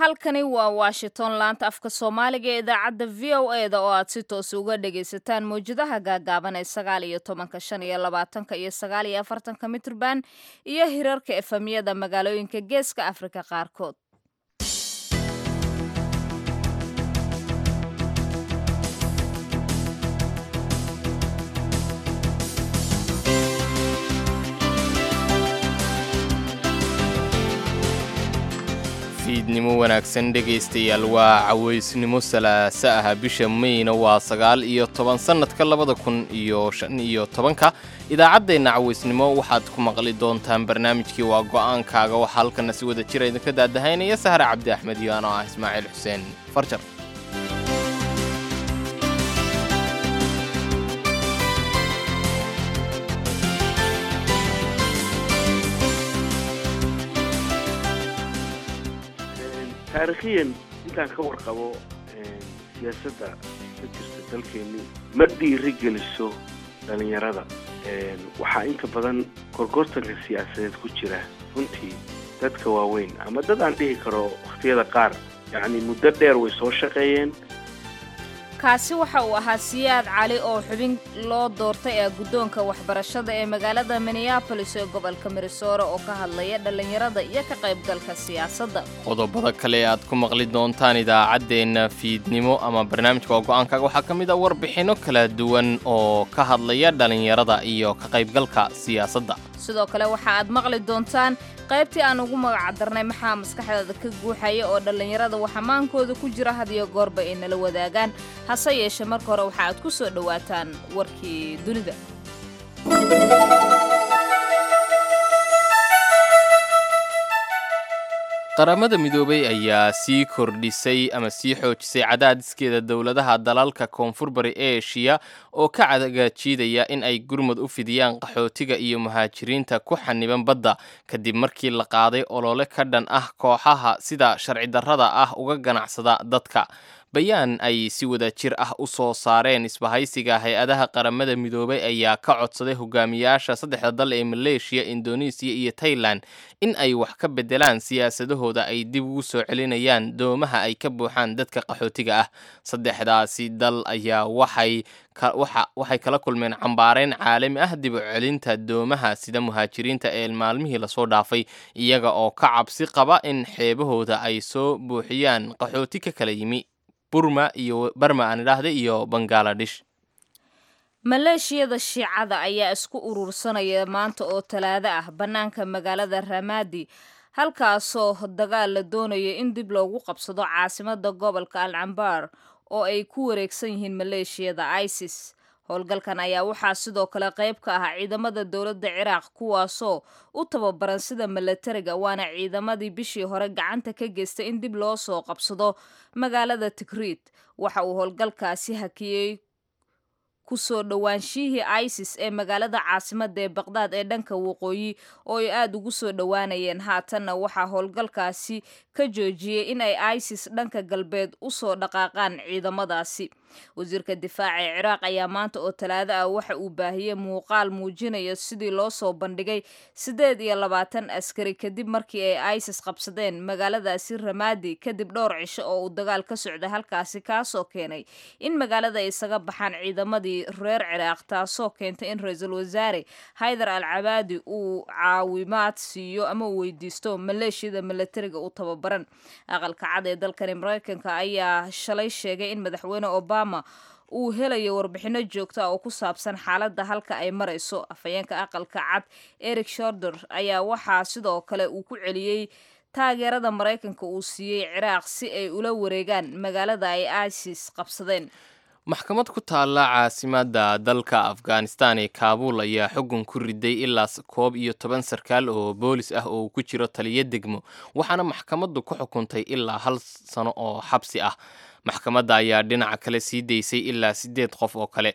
halkani waa washington laanta afka soomaaliga ee idaacadda v o e da oo aad si toos uga dhagaysataan mawjadaha gaagaaban ee sagaal iyo tobanka shan iyo labaatanka iyo sagaal iyo afartanka mitrban iyo hirarka efamyada magaalooyinka geeska afrika qaarkood fiidnimo wanaagsan dhegaystayaal waa cawaysnimo salaasa ah bisha mayna waa sagaal iyo toban sannadka labada kun iyo shan iyo tobanka idaacaddeenna cawaysnimo waxaad ku maqli doontaan barnaamijkii waa go'aankaaga waxaa halkana si wada jira idinka daadahaynaya sahre cabdi axmed iyo anoo ah ismaaciil xuseen farjar taarikhiyan intaan ka warqabo siyaasadda ka jirta dalkeenni ma dhiiri geliso dhallinyarada waxaa inta badan gorgortanka siyaasadeed ku jira runtii dadka waaweyn ama dad aan dhihi karo wakhtiyada qaar yacni muddo dheer way soo shaqeeyeen kaasi waxa uu ahaa siyaad cali oo xubin loo doortay ee guddoonka waxbarashada ee magaalada minneabolis ee gobolka minnesota oo ka hadlaya dhallinyarada iyo ka qaybgalka siyaasadda qodobada kale aad ku maqli doontaan idaacaddeenna fiidnimo ama barnaamijka waa go'aankaaga waxaa ka mid ah warbixinno kala duwan oo ka hadlaya dhallinyarada iyo ka qaybgalka siyaasadda sidoo kale waxa aad maqli doontaan qaybtii aan ugu magacdarnay maxaa maskaxdaada ka guuxaya oo dhallinyarada waxamaankooda ku jira had iyo goorba ay nala wadaagaan hase yeeshee marka hore waxa aad ku soo dhowaataan warkii dunida qaramada midoobay ayaa sii kordhisay ama sii xoojisay cadaadiskeeda dowladaha dalalka koonfur bari eshiya oo ka cadagajiidaya in ay gurmud u fidiyaan qaxootiga iyo muhaajiriinta ku xaniban badda kadib markii la qaaday olole ka dhan ah kooxaha sida sharci darrada ah uga ganacsada dadka bayaan ay si wada jir ah u soo saareen isbahaysiga hay-adaha qaramada midoobay ayaa ka codsaday hogaamiyaasha saddexda dal ee maleeshiya indonesiya iyo tailan in ay wax ka beddelaan siyaasadahooda ay dib ugu soo celinayaan doomaha ay ka buuxaan dadka qaxootiga ah saddexdaasi dal ayaa waxay waxay kala kulmeen cambaarayn caalami ah dib u celinta doomaha sida muhaajiriinta ee maalmihii lasoo dhaafay iyaga oo ka cabsi qaba in xeebahooda ay soo buuxiyaan qaxooti ka kala yimi burma iyo barma aan idhaahda iyo bangaladesh maleeshiyada shiicada ayaa isku urursanaya maanta oo talaado ah bannaanka magaalada ramadi halkaasoo dagaal la doonayo in dib loogu qabsado caasimada gobolka al cambar oo ay ku wareegsan yihiin maleeshiyada isis howlgalkan ayaa waxaa sidoo kale qayb ka ah ciidamada dowladda ciraaq kuwaasoo u tababaran sida milatariga waana ciidamadii bishii hore gacanta ka geystay in dib loo soo qabsado magaalada tikriid waxa uu howlgalkaasi hakiyey kusoo dhowaanshihii isis ee magaalada caasimada ee baqdaad ee dhanka waqooyi oo ay aada ugu soo dhowaanayeen haatanna waxaa howlgalkaasi ka joojiyey in ay isis dhanka galbeed usoo dhaqaaqaan ciidamadaasi wasiirka difaaca ee ciraaq ayaa maanta oo talaado ah waxa uu baahiyey muuqaal muujinaya sidii loo soo bandhigay siddeed iyo labaatan askari kadib markii ay isis qabsadeen magaaladaasi ramadi kadib dhowr cisho oo uu dagaal ka socday halkaasi kaasoo keenay in magaalada ay isaga baxaan ciidamadii reer ciraaq taasoo keentay in ra-iisul wasaare haydar al cabaadi uu caawimaad siiyo ama uu weydiisto maleeshiyada milatariga u tababaran aqalka cad ee dalkani maraykanka ayaa shalay sheegay in madaxweyne obama uu helayo warbixino joogto ah oo ku saabsan xaaladda halka ay marayso afhayeenka aqalka cad eric shorder ayaa waxaa sidoo kale uu ku celiyey taageerada maraykanka uu siiyey ciraaq si ay ula wareegaan magaalada ay isis qabsadeen maxkamad ku taalla caasimadda dalka afghanistan ee kaabuul ayaa xugun ku riday ilaa koob iyo toban sarkaal oo boolis ah oo ku jiro taliyo degmo waxaana maxkamaddu ku xukuntay ilaa hal sano oo xabsi ah maxkamadda ayaa dhinaca kale sii daysay ilaa siddeed qof oo kale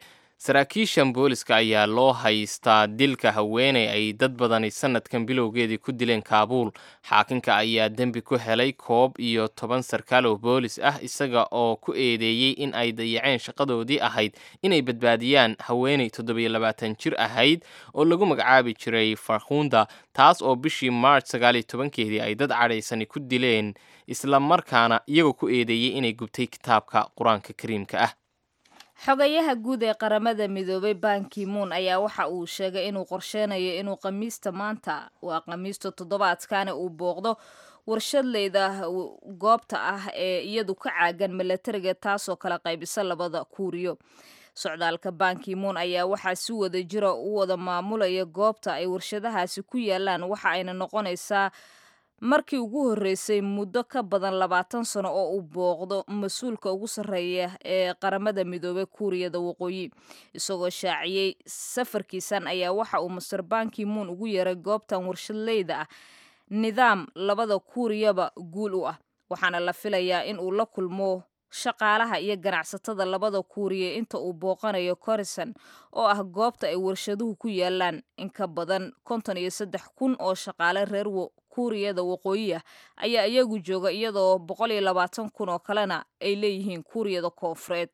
saraakiishan booliska ayaa loo haystaa dilka haweeney ay dad badani sanadkan bilowgeedii ku dileen kaabuul xaakinka ayaa dembi ku helay koob iyo toban sarkaal oo boolis ah isaga oo ku eedeeyey in ay dayaceen shaqadoodii ahayd inay badbaadiyaan haweeney toddobiyo labaatan jir ahayd oo lagu magacaabi jiray farkhunda taas oo bishii march sagaaliyo tobankeedii ay dad cadhaysani ku dileen isla markaana iyagoo ku eedeeyey inay gubtay kitaabka qur-aanka kariimka ah xogayaha guud ee qaramada midoobay bankimuun ayaa waxa uu sheegay inuu qorsheynayo inuu khamiista maanta waa khamiista toddobaadkani uu booqdo warshadleyda goobta ah ee iyadu ka caagan milatariga taasoo kala qaybisa labada kuuriyo socdaalka bankimuun ayaa waxaa si wada jira u wada maamulaya goobta ay warshadahaasi ku yaalaan waxa ayna noqonaysaa markii ugu horreysay muddo ka badan labaatan sano oo uu booqdo mas-uulka ugu sarreeya ee qaramada midoobey kuuriyada waqooyi isagoo shaaciyey safarkiisan ayaa waxa uu master bankimuun ugu yeeray goobtan warshadleyda ah nidaam labada kuuriyaba guul u ah waxaana la filayaa in uu la kulmo shaqaalaha iyo ganacsatada labada kuuriya inta uu booqanayo corison oo ah goobta ay warshaduhu ku yaalaan in ka badan konton iyo saddex kun oo shaqaale reer kuuriyada waqooyi ah ayaa iyagu jooga iyadoo boqol iyo labaatan kun oo kalena ay leeyihiin kuuriyada koonfureed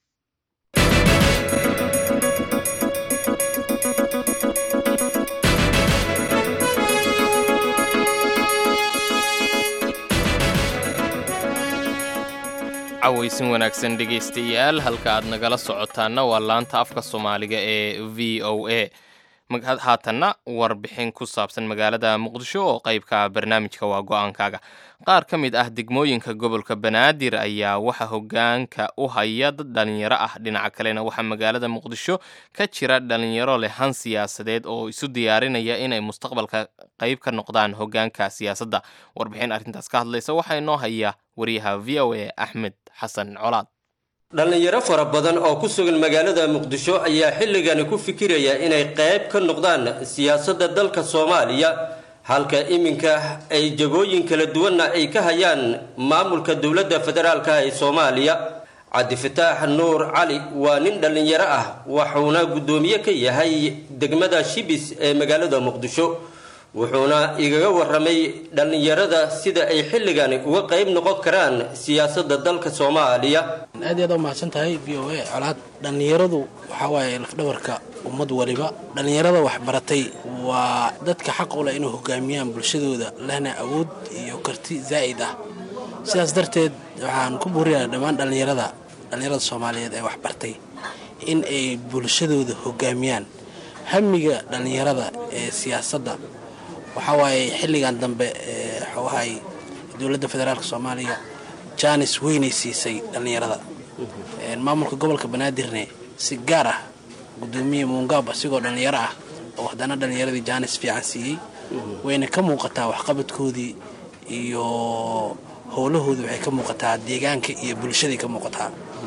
cawaysin wanaagsan dhegaystayaal halka aad nagala socotaana waa laanta afka soomaaliga ee v o a haatanna warbixin ku saabsan magaalada muqdisho oo qaybka barnaamijka waa go-aankaaga qaar ka mid ah degmooyinka gobolka banaadir ayaa waxa hogaanka u haya dad dhalinyaro ah dhinaca kalena waxaa magaalada muqdisho ka jira dhalinyaro leh han siyaasadeed oo isu diyaarinaya inay mustaqbalka qayb ka noqdaan hogaanka siyaasadda warbixin arrintaas ka hadlaysa waxaa inoo haya wariyaha v o a axmed xasan colaad dhallinyaro fara badan oo ku sugan magaalada muqdisho ayaa xilligani ku fikiraya inay qayb ka noqdaan siyaasadda dalka soomaaliya halka iminka ay jagooyin kala duwanna ay ka hayaan maamulka dowladda federaalka ee soomaaliya cabdifataax nuur cali waa nin dhallinyaro ah wuxuuna guddoomiye ka yahay degmada shibis ee magaalada muqdisho wuxuuna igaga waramay dhallinyarada sida ay xilligani uga qayb noqon karaan siyaasadda dalka soomaaliya aad iyo aad u mahadsan tahay v o a colaad dhallinyaradu waxaa waaye lafdhabarka ummad waliba dhallinyarada waxbaratay waa dadka xaq u leh inay hogaamiyaan bulshadooda lehna awood iyo karti zaa'id ah sidaas darteed waxaan ku buurinayaa dhammaan dhallinyarada dhallinyarada soomaaliyeed ee waxbartay in ay bulshadooda hogaamiyaan hamiga dhallinyarada ee siyaasadda waxaa waaye xilligan dambe waxawahay dowladda federaalk soomaaliya jaanis weynay siisay dhallinyarada maamulka gobolka banaadirne si gaar ah gudoomiye muungaab asigoo dhallinyaro ah oo haddana dhallinyaradii jaanis fiican siiyey wayna ka muuqataa waxqabadkoodii iyo howlahoodii waxay ka muuqataa deegaanka iyo bulshaday ka muuqataa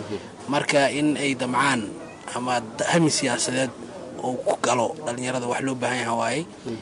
marka in ay damcaan ama hami siyaasadeed oo ku galo dhallinyarada wax loo baahan yaha waaye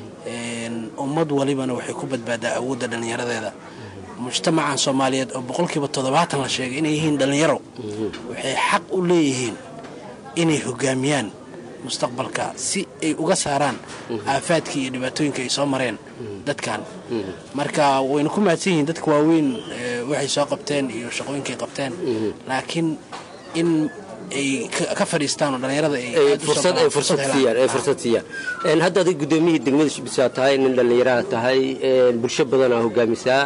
ummad walibana waxay ku badbaadaa awoodda dhallinyaradeeda mujtamacan soomaaliyeed oo boqolkiiba toddobaatan la sheegay inay yihiin dhallinyaro waxay xaq u leeyihiin inay hogaamiyaan mustaqbalka si ay uga saaraan aafaadkii iyo dhibaatooyinka ay soo mareen dadkan marka wayna ku mahadsan yihiin dadka waaweyn waxay soo qabteen iyo shaqooyinkay qabteen laakiin in ay ka fadhiistaan oo dhallinyarada fursad ay fursad siiyaan ay fursad siiyaan hadda adig gudoomiyihii degmada shibisa tahay nin dhallinyaraha tahay bulsho badanaa hogaamisaa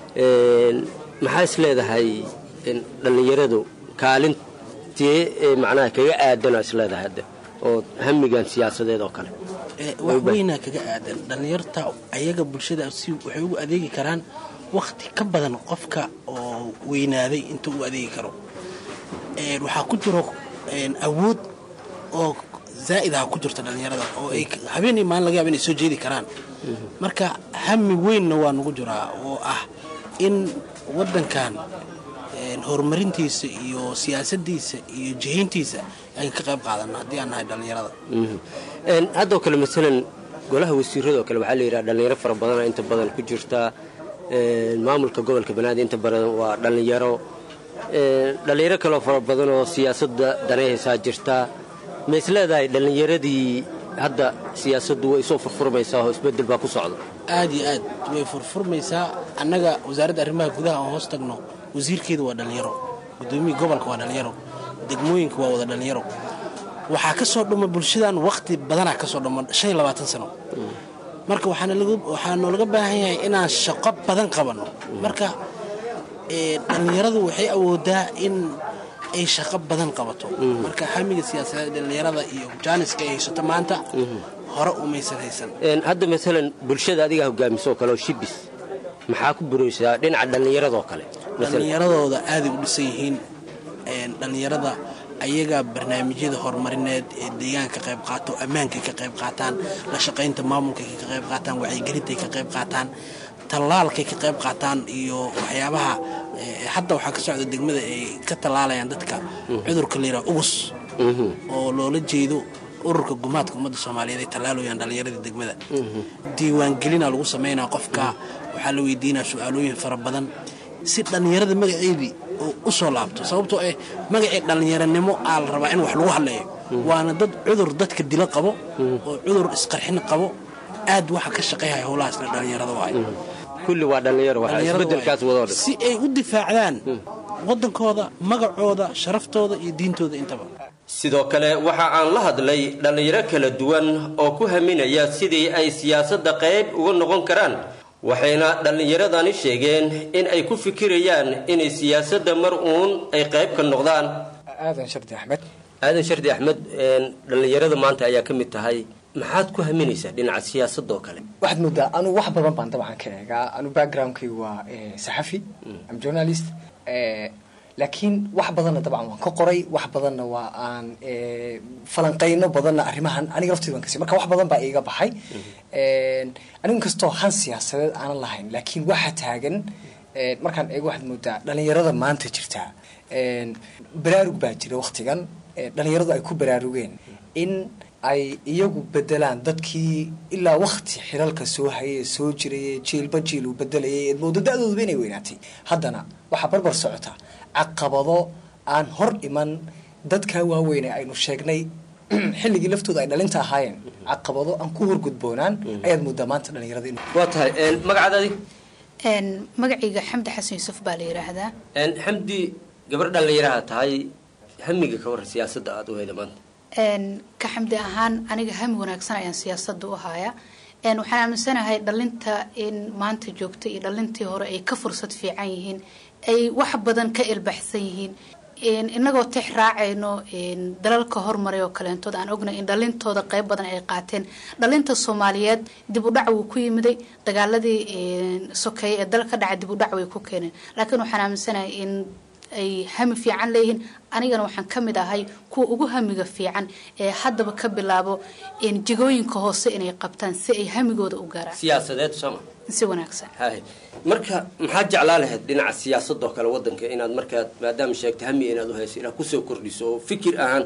maxaa is leedahay dhallinyaradu kaalintee macnaha kaga aadana is leedahay hadda oo hamigan siyaasadeed oo kale wax weynaa kaga aadan dhallinyarta ayaga bulshada si waxay ugu adeegi karaan wakhti ka badan qofka oo weynaaday intuu u adeegi karo waxaa ku jiro awood oo zaa'id ah ku jirta dhallinyarada oo ay habeenii maalin laga yaaba inay soo jeedi karaan marka hami weynna waa nagu jiraa oo ah in waddankan horumarintiisa iyo siyaasadiisa iyo jihayntiisa ay ka qayb qaadano haddii aan nahay dhallinyarada haddoo kale masalan golaha wasiiradoo kale waxaa la yidhaha dhallinyaro fara badana inta badan ku jirta maamulka gobolka banaadir inta badan waa dhallinyaro dhallinyaro kaloo fara badan oo siyaasadda danayhaysaa jirta ma is leedahay dhallinyaradii hadda siyaasaddu way soo furfurmaysaa oo isbeddel baa ku socda aad iyo aad way furfurmaysaa annaga wasaaradda arrimaha gudaha aan hoos tagno wasiirkeedu waa dhallinyaro gudoomiyii gobolka waa dhallinyaro degmooyinka waa wada dhallinyaro waxaa ka soo dhuma bulshadan wakhti badanaa ka soo dhuma shan iyo labaatan sano marka waxaa noolaga baahan yahay inaan shaqo badan qabanno marka dhallinyaradu waxay awoodaa in ay shaqo badan qabato marka hamiga siyaasadeed dhallinyarada iyo jaaniska ay haysato maanta hore umaysan haysan hadda maalan bulshada adigaa hogaamisoo kale oo shibis maxaa ku buraysaa dhinaca dhallinyaradoo kale dhallinyaradooda aaday u dhisan yihiin dhallinyarada ayagaa barnaamijyada horumarineed ee deegaanka ka qayb qaato ammaankay ka qayb qaataan la shaqaynta maamulkay ka qayb qaataan wacyigelintay ka qayb qaataan tallaalkay ka qayb qaataan iyo waxyaabaha hadda waxaa ka socda degmada ay ka tallaalayaan dadka cudurka layidhaha ugus oo loola jeedo ururka gumaadka ummadda soomaaliyeed ay tallaalayaan dhallinyaradii degmada diiwaangelina lagu samaynaa qofka waxaa la weydiinaa su-aalooyin fara badan si dhallinyarada magaceedii oo u soo laabto sababtoo ah magacii dhallinyaranimo aa la rabaa in wax lagu hadleeyo waana dad cudur dadka dilo qabo oo cudur isqarxin qabo aad waxa ka shaqayhaya howlahaasna dhallinyarada waay kulli waa dhallinyaro waxaa isbeddelkaas wadoo dhan si ay u difaacdaan waddankooda magacooda sharaftooda iyo diintooda intaba sidoo kale waxa aan la hadlay dhallinyaro kala duwan oo ku haminaya sidii ay siyaasadda qayb uga noqon karaan waxayna dhallinyaradani sheegeen in ay ku fikirayaan inay siyaasadda mar uun ay qayb ka noqdaan aadan shardi axmed aadan shardi axmed dhallinyarada maanta ayaa ka mid tahay maxaad ku haminaysaa dhinaca siyaasadda oo kale waxaad moodaa anugu wax badan baan dabcan ka eegaa anugu backgroundkaygu waa saxafi am journalist laakiin wax badanna dabcan waan ka qoray wax badanna waa aan falanqayno badanna arrimahan aniga lafteyda waan kasi marka wax badan baa iiga baxay anigu inkastoo han siyaasadeed aanan lahayn laakiin waxa taagan markaan eego waxaad moodaa dhalinyarada maanta jirta baraarug baa jira waktigan dhalinyaradu ay ku baraarugeen in ay iyagu bedelaan dadkii ilaa wakti xilalka soo hayay soo jirayay jiilba jiil uu bedelayay eed moodo da-dooduba inay weynaatay haddana waxaa barbar socota caqabado aan hor iman dadkaa waaweyne aynu sheegnay xilligii laftooda ay dhalinta ahaayeen caqabado aan ku horgudboonaan ayaad moodaa maanta dhalinyarada in waa tahay magacaada adig magacayga xamdi xasan yuusuf baa la yidhaahdaa xamdi gabar dhallinyaraha tahay hamiga ka warran siyaasadda aada u hayda maanta ka xamdi ahaan aniga hami wanaagsan ayaan siyaasadda u hayaa waxaan aaminsanahay dhalinta in maanta joogta iyo dhalintii hore ay ka fursad fiican yihiin ay wax badan ka ilbaxsan yihiin inagoo tix raacayno dalalka hormaray oo kaleentood aan ognay in dhalintooda qeyb badan ay qaateen dhalinta soomaaliyeed dib u dhac wuu ku yimiday dagaaladii sokeeye ee dal ka dhacay dib u dhac way ku keeneen laakiin waxaan aaminsanahay in ay hami fiican leeyihiin anigana waxaan ka mid ahay kuwa ugu hamiga fiican ee haddaba ka bilaabo jigooyinka hoose inay qabtaan si ay hamigooda u gaaraan siyaasadeed sooma si wanaagsan hay marka maxaad jeclaa lahayd dhinaca siyaasadoo kale waddanka inaad markaad maadaama sheegtay hami inaad u hayso inaad kusoo kordhiso oo fikir ahaan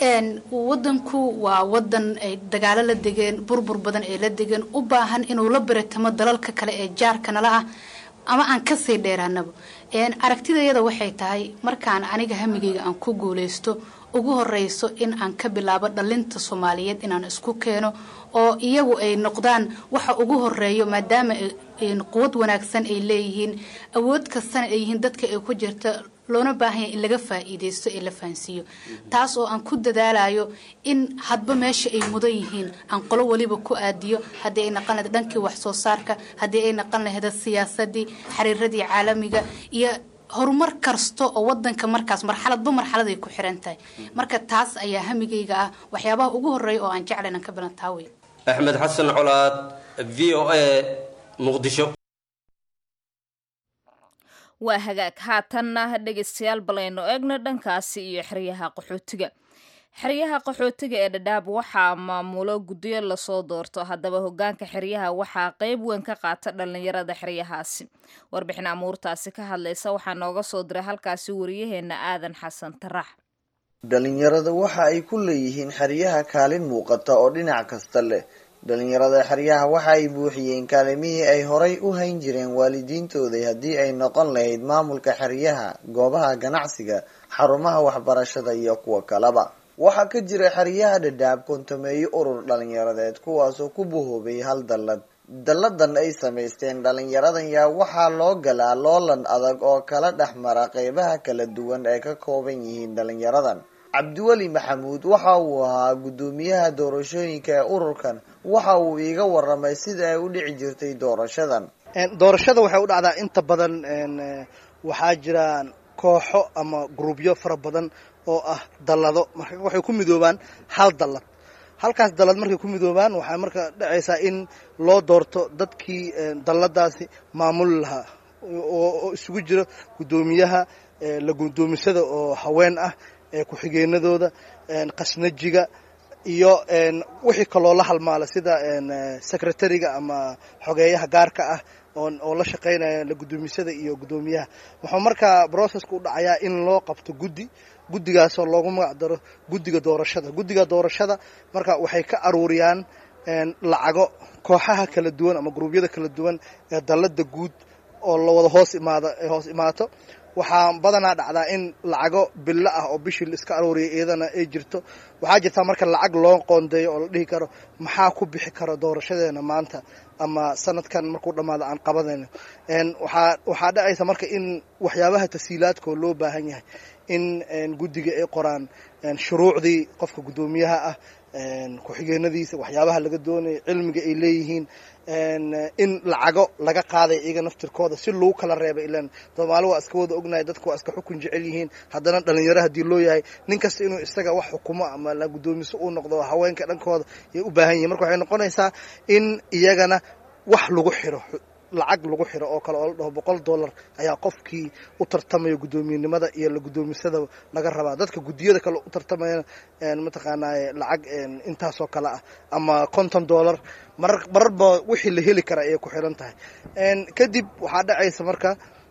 wadanku waa wadan ay dagaalo la degeen burbur badan ay la degeen u baahan inuu la baratamo dalalka kale ee jaarka nala ah ama aan kasii dheeraanaba aragtidayada waxay tahay markaan aniga hamigayga aan ku guuleysto ugu horeyso in aan ka bilaabo dhalinta soomaaliyeed inaan isku keeno oo iyagu ay noqdaan waxa ugu horeeyo maadaama quwad wanaagsan ay leeyihiin awood kastana ay yihiin dadka ay ku jirta loona baahanya in laga faa'iideysto ee la fahansiiyo taas oo aan ku dadaalayo in hadba meesha ay mudan yihiin aan qolo waliba ku aadiyo haddii ay naqan lahayd dhankii wax soo saarka haddii ay naqan lahayd siyaasadii xiriiradii caalamiga iyo horumar kasta oo wadanka markaas marxaladba marxaladay ku xiran tahay marka taas ayaa hamigayga ah waxyaabaha ugu horeeya oo aan jecla inaan ka bilan taa wey axmed xasan colaad v o a muqdisho waa hagaag haatanna dhegaystayaal balayno eegno dhankaasi iyo xeryaha qaxootiga xeryaha qaxootiga ee dhadhaab waxaa maamulo guddiyo lasoo doorto haddaba hogaanka xeryaha waxaa qeyb weyn ka qaata dhallinyarada xeryahaasi warbixin amuurtaasi ka hadlaysa waxaa nooga soo diray halkaasi wariyaheena aadan xasan tarax dhalinyarada waxa ay ku leeyihiin xeryaha kaalin muuqata oo dhinac kasta leh dhalinyarada xeryaha waxa ay buuxiyeen kaalimihii ay horay u hayn jireen waalidiintooda haddii ay noqon lahayd maamulka xeryaha goobaha ganacsiga xarumaha waxbarashada iyo kuwa kaleba waxaa ka jira xeryaha dhadhaab kontameeyo urur dhalinyaradeed kuwaasoo ku bahoobay hal dallad dalladan ay samaysteen dhalinyaradan yaa waxaa loo galaa loolan adag oo kala dhex mara qeybaha kala duwan ay ka kooban yihiin dhalinyaradan cabdiweli maxamuud waxa uu ahaa guddoomiyaha doorashooyinka ee ururkan waxa uu iiga waramay sida ay u dhici jirtay doorashadan doorashada waxay u dhacdaa inta badan waxaa jiraan kooxo ama grubyo fara badan oo ah dallado marka waxay ku midoobaan hal dallad halkaas dallad markay ku midoobaan waxaa marka dhacaysaa in loo doorto dadkii dalladaasi maamuli lahaa oo isugu jiro guddoomiyaha la guddoomisada oo haween ah ku-xigeenadooda qasnajiga iyo wixii kaloo la halmaala sida secretariga ama xogeeyaha gaarka ah oo la shaqaynaya la guddoomisada iyo guddoomiyaha wuxuu markaa processka u dhacayaa in loo qabto guddi guddigaasoo loogu magac daro guddiga doorashada guddiga doorashada marka waxay ka aruuriyaan lacago kooxaha kala duwan ama gruubyada kala duwan ee dallada guud oo lawada hoos imaado ay hoos imaato waxaa badanaa dhacdaa in lacago billo ah oo bishii la iska arooriyay iyadana ay jirto waxaa jirtaa marka lacag loo qoondeeyo oo la dhihi karo maxaa ku bixi kara doorashadeena maanta ama sanadkan markuu dhammaado aan qabadayno waxaa waxaa dhacaysa marka in waxyaabaha tasiilaadkoo loo baahan yahay in guddiga ay qoraan shuruucdii qofka guddoomiyaha ah ku-xigeenadiisa waxyaabaha laga doonaya cilmiga ay leeyihiin in lacago laga qaaday iyaga naftirkooda si lagu kala reebay ilan soomaali waa iska wada ognahay dadku waa iska xukun jecel yihiin haddana dhalinyaro haddii loo yahay nin kasta inuu isaga wax xukumo ama la guddoomiso uu noqdo haweenka dhankooda yay u baahan yihin marka waxay noqonaysaa in iyagana wax lagu xiro lacag lagu xiro oo kale oo la dhaho boqol dollar ayaa qofkii u tartamaya guddoomiyenimada iyo la guddoomisada laga rabaa dadka guddiyada kale u tartamayana mataqaanaaye lacag intaasoo kale ah ama konton dollar marar mararba wixii la heli kara ayay ku xiran tahay kadib waxaa dhacaysa marka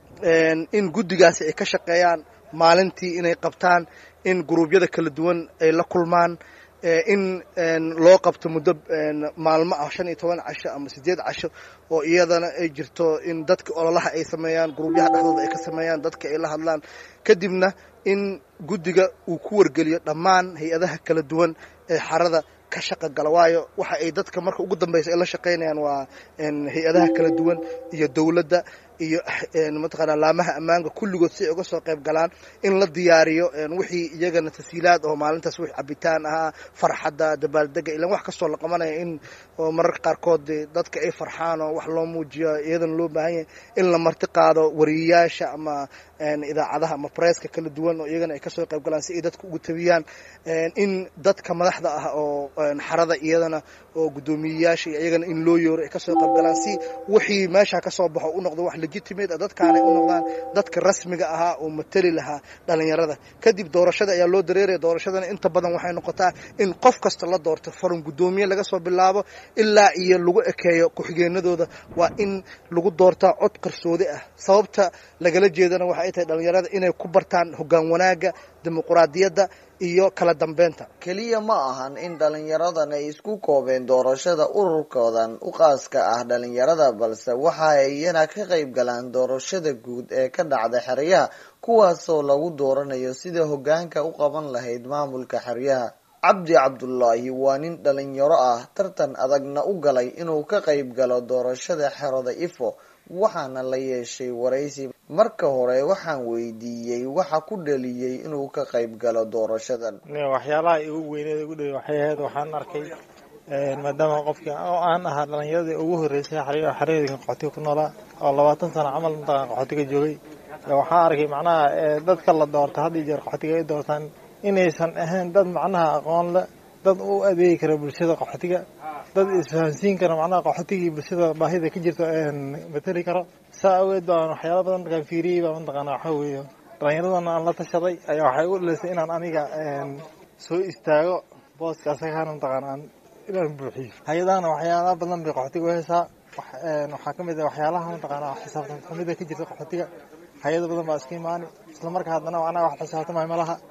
in guddigaasi ay ka shaqeeyaan maalintii inay qabtaan in gruubyada kala duwan ay la kulmaan in loo qabto muddo maalmo ah shan iyo toban casho ama sideed casho oo iyadana ay jirto in dadka ololaha ay sameeyaan gruubyaha dhexdooda ay ka sameeyaan dadka ay la hadlaan kadibna in guddiga uu ku wargeliyo dhammaan hay-adaha kala duwan ee xarada ka shaqa gala waayo waxa ay dadka marka ugu dambeysa ay la shaqaynayaan waa hay-adaha kala duwan iyo dowladda iyo mataqaana laamaha ammaanka kulligood si ay uga soo qayb galaan in la diyaariyo wixii iyagana tasiilaad oo maalintaas wix cabitaan ahaa farxadda dabaaldega ilan wax kastoo la qabanaya in mararka qaarkood dadka ay farxaan oo wax loo muujiyo iyadana loo baahan yahay in la marti qaado wariyayaasha ama idaacadaha ama presska kala duwan oo iyagana ay kasoo qayb galaan si ay dadka ugu tabiyaan in dadka madaxda ah oo xarada iyadana oo guddoomiyeyaasha iyagana in loo yooro ay kasoo qayb galaan si wixii meesha kasoo baxo u noqdo wax legitimate dadkaanay u noqdaan dadka rasmiga ahaa oo matali lahaa dhalinyarada kadib doorashada ayaa loo dareeraya doorashadana inta badan waxay noqotaa in qof kasta la doorto farun guddoomiye laga soo bilaabo ilaa iyo lagu ekeeyo ku-xigeenadooda waa in lagu doortaa cod qarsoodi ah sababta lagala jeedana waxay tahay dhalinyarada inay ku bartaan hoggaan wanaagga dimuquraadiyadda iyo kala dambeynta keliya ma ahan in dhalinyaradan ay isku koobeen doorashada ururkoodan u qaaska ah dhalinyarada balse waxa ay iyana ka qayb galaan doorashada guud ee ka dhacda xeryaha kuwaasoo lagu dooranayo sida hoggaanka u qaban lahayd maamulka xeryaha cabdi cabdullaahi waa nin dhalinyaro ah tartan adagna u galay inuu ka qayb galo doorashada xerada ifo waxaana la yeeshay waraysi marka hore waxaan weydiiyey waxa ku dhaliyey inuu ka qayb galo doorashadan waxyaalaha igu weyneed igu dhaliy waxay ahayd waxaan arkay maadaama qofkii oo aan ahaa dhalinyaradii ugu horreysay xeryaedinka qaxootiga ku noolaa oo labaatan sano camal mataqan qaxootiga joogay waxaan arkay macnaha dadka la doorta had iyo jeer qaxootiga ay doortaan inaysan ahayn dad macnaha aqoon le dad u adeegi kara bulshada qaxootiga dad isfahansiin kara macnaha qaxootigii bulshada baahida ka jirto matali karo saa aweed baan waxyaala badan markaan fiiriyey baa mataqaana waxaa weeye dhalinyaradana aan la tashaday ayaa waxay u dhalisay inaan aniga soo istaago booska asagaana mataqaana aan inaan buuxiyo hay-adahana waxyaala badan bay qaxootiga u haysaa waxaa kamid ah waxyaalaha mataqaana xisaabtan xumida ka jirta qaxootiga hay-ada badan baa iska imaani isla markaa haddana macnaha wax xisaabtamay ma laha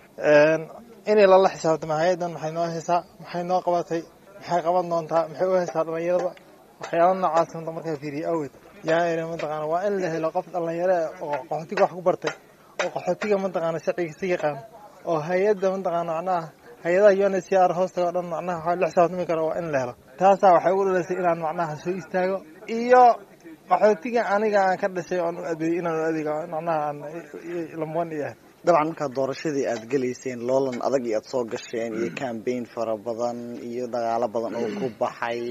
inay lala xisaabtama hay-adan maxay noo haysaa maxay noo qabatay maxay qaban doontaa maxay u haysaa dhalinyarada waxyaala noocaas manta markaa fiiriye awed yaa iri mataqaana waa in la helo qof dhalinyaro oo qaxootiga wax ku bartay oo qaxootiga mataqaana sharciga si yaqaan oo hay-adda mataqaana macnaha hay-adaha un c r hoostaga o dhan macnaha waxaa lix sabatami kara waa in la helo taasaa waxay ugu dhalaysay inaan macnaha soo istaago iyo qaxootiga aniga aan ka dhashay oon u adeeyey inaan u adeega macnaha aan lamwan iyo dabcan markaad doorashadii aad gelayseen loolan adag iyo aad soo gasheen iyo cambaign fara badan iyo dagaalo badan oo ku baxay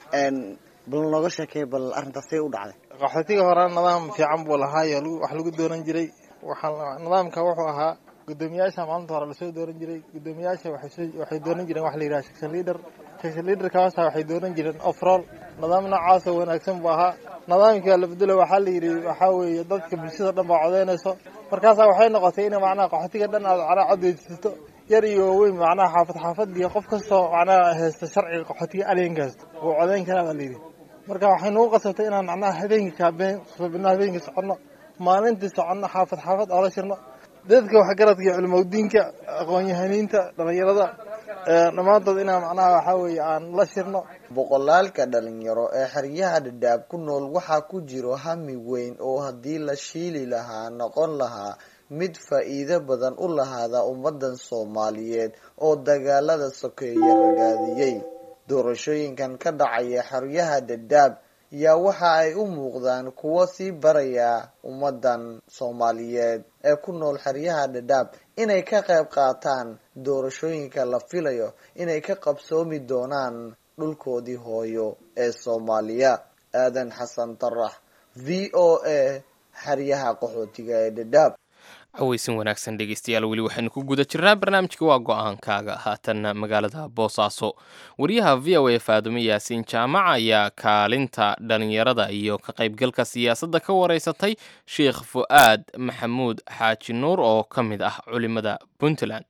bal nooga sheekey bal arrintaas see u dhacday qaxootiga hore nidaam fiican buu lahaayo wax lagu dooran jiray waxaa nidaamka wuxuu ahaa gudoomiyaasha maalinta hore lasoo dooran jiray gudoomiyaasha waxay dooran jireen wax la yidhaha section leader section leaderka hoose waxay dooran jireen overall nidaam noocaasoo wanaagsan buu ahaa nidaamkii la bedelo waxaa la yidhi waxaa weeye dadka bulshada dhan baa codeynayso markaasaa waxay noqotay in macnaha qaxootiga dhan aad macnaha codeysato yar iyo waaweyn macnaha xaafad xaafadiyo qof kastoo macnaha haysta sharciga qaxootiga aleenkaas wuu codeyn karaa baa la yidhi marka waxay nagu qasabtay inaan macnaha habeenkii kaabeen subina habeenkii soconno maalintii soconno xaafad xaafad oola shirno dadka waxgaradka iyo culimadiinka aqoon-yahaniinta dhalinyarada dhammaantood inaan macnaha waxaa weeye aan la shirno boqolaalka dhalinyaro ee xeryaha dhadhaab ku nool waxaa ku jiro hami weyn oo haddii la shiili lahaa noqon lahaa mid faa'iido badan u lahaada ummadan soomaaliyeed oo dagaalada sokeeye ragaadiyey doorashooyinkan ka dhacaya xeryaha dhadhaab yaa waxa ay u muuqdaan kuwo sii baraya ummadan soomaaliyeed ee ku nool xeryaha dhadhaab inay ka qayb qaataan doorashooyinka la filayo inay ka qabsoomi doonaan dhulkoodii hooyo ee soomaaliya aadan xasan tarax v o a xeryaha qaxootiga ee dhadhaab caweysin wanaagsan dhegeystayaal weli waxaynu ku guda jirnaa barnaamijka waa go-aankaaga haatanna magaalada boosaaso wariyaha v o a faadume yaasiin jaamac ayaa kaalinta dhalinyarada iyo ka qaybgalka siyaasadda ka wareysatay sheikh fu'aad maxamuud xaaji nuur oo ka mid ah culimada puntland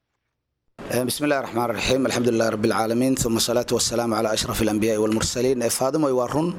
بسم الله الرحمن الرحيم الحمد لله رب العالمين ثم الصلاة والسلام على أشرف الأنبياء والمرسلين فاضم ويوارون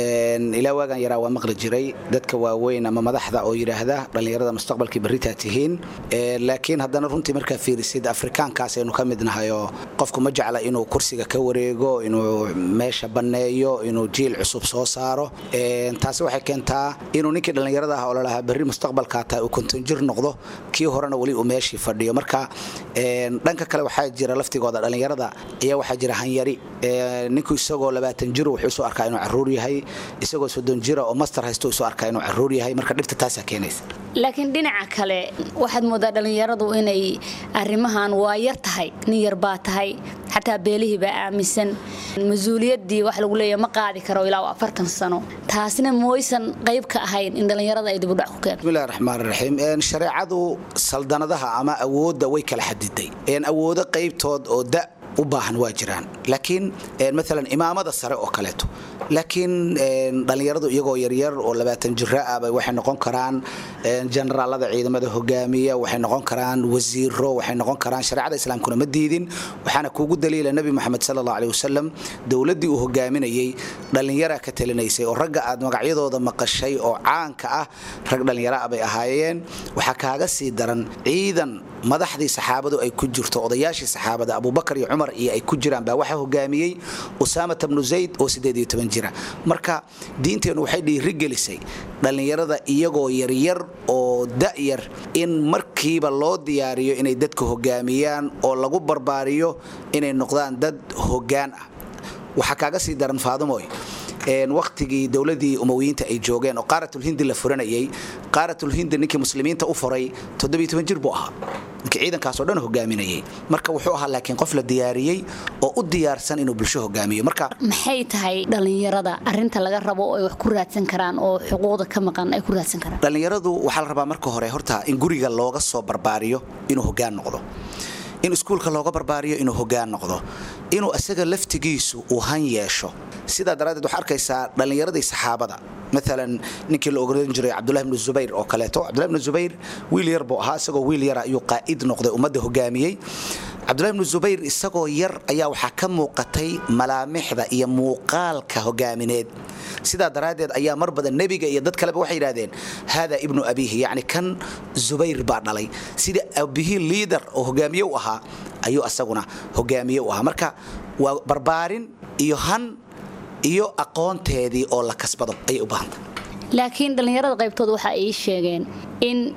إلى واقع يرى ومقل جري دتك واوين أما مدحضة أو يراهدا رلي يرى مستقبل كبريتا تهين لكن هذا نرنتي مركا في رسيد أفريكان كاس إنه كمدنا هايو قفكم مجعل إنه كرسي كوريغو إنه ماشا بنايو إنه جيل عصب soo saaro taasi waxay keentaa inuu ninkii dhallinyarada ah oo lalahaa berri mustaqbalkaa taa uu kontonjir noqdo kii horena weli uu meeshii fadhiyo marka dhanka kale waxaa jira laftigooda dhallinyarada ayaa waxaa jira hanyari ninku isagoo labaatan jir wuxuu isu arkaa inuu caruur yahay isagoo soddon jira oo master haysto isu arkaa inuu caruur yahay marka dhibta taasaa keenaysa laakiin dhinaca kale waxaad moodaa dhallinyaradu inay arrimahan waa yar tahay nin yar baa tahay xataa beelihii baa aaminsan mas-uuliyaddii wax lagu leeya ma qaadi karo ilaa afartan sano taasna mooysan qayb ka ahayn in dhallinyarada ay dibudhac ku keento bismillahi raxmaan raxiim shareecadu saldanadaha ama awoodda way kala xadiday awoodo qaybtood oo da u baahan waa jiraan laakiin maalan imaamada sare oo kaleeto laakiin dhallinyaradu iyagoo yaryar oo labaatan jira ah bay waxay noqon karaan generaalada ciidamada hogaamiya waxay noqon karaan wasiiro waxay noqon karaan shareecada islaamkuna ma diidin waxaana kuugu daliila nebi moxamed sala allahu aleh wasalam dowladdii uu hogaaminayey dhallinyara ka talinaysay oo ragga aad magacyadooda maqashay oo caanka ah rag dhallinyaro ah bay ahaayeen waxaa kaaga sii daran ciidan madaxdii saxaabadu ay ku jirto odayaashii saxaabada abubakar iyo cumar iyo ay ku jiraan baa waxaa hogaamiyey usaamata bnu zayd oo sideed iyo toban jira marka diinteennu waxay dhiirigelisay dhallinyarada iyagoo yaryar oo da'yar in markiiba loo diyaariyo inay dadka hogaamiyaan oo lagu barbaariyo inay noqdaan dad hoggaan ah waxaa kaaga sii daran faadumoy wakhtigii dowladii umowiyiinta ay joogeen oo qaaratulhindi la furanayay qaaratulhindi ninkii muslimiinta u furay jir buu ahaa ninkii ciidankaasoo dhan hogaaminayay marka wuxuu ahaa laakiin qof la diyaariyey oo u diyaarsan inuu bulsho hogaamiyo marka maxay tahay dhallinyarada arinta laga rabo oo ay wax ku raadsan karaan oo xuquuqda ka maqan ay ku raadsan karaan dhallinyaradu waxaa la rabaa marka hore horta in guriga looga soo barbaariyo inuu hogaan noqdo in iskuulka looga barbaariyo inuu hogaan noqdo inuu isaga laftigiisu uu han yeesho sidaa daraaddeed waxaa arkaysaa dhallinyaradii saxaabada maalan ninkii la ogoran jiray cabdulahi bnu zubayr oo kaleeto cabdulahi bnu zubayr wiil yar buu ahaa isagoo wiil yara ayuu qaa'id noqday ummadda hogaamiyey cabdulahi bnu zubayr isagoo yar ayaa waxaa ka muuqatay malaamixda iyo muuqaalka hogaamineed sidaa daraaddeed ayaa mar badan nebiga iyo dad kaleba waxay yidhahdeen haada ibnu abiihi yacni kan zubayr baa dhalay sida abihii liidar oo hogaamiye u ahaa ayuu asaguna hogaamiye u ahaa marka waa barbaarin iyo han iyo aqoonteedii oo la kasbado ayay u baahantay laakiin dhallinyarada qaybtooda waxa ay sheegeen in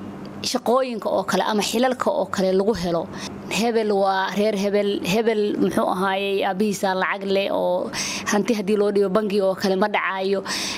shaqooyinka oo kale ama xilalka oo kale lagu helo hebel waa reer hebel hebel muxuu ahaayey aabihiisa lacag leh oo hanti haddii loo dhigo bangiga oo kale ma dhacaayo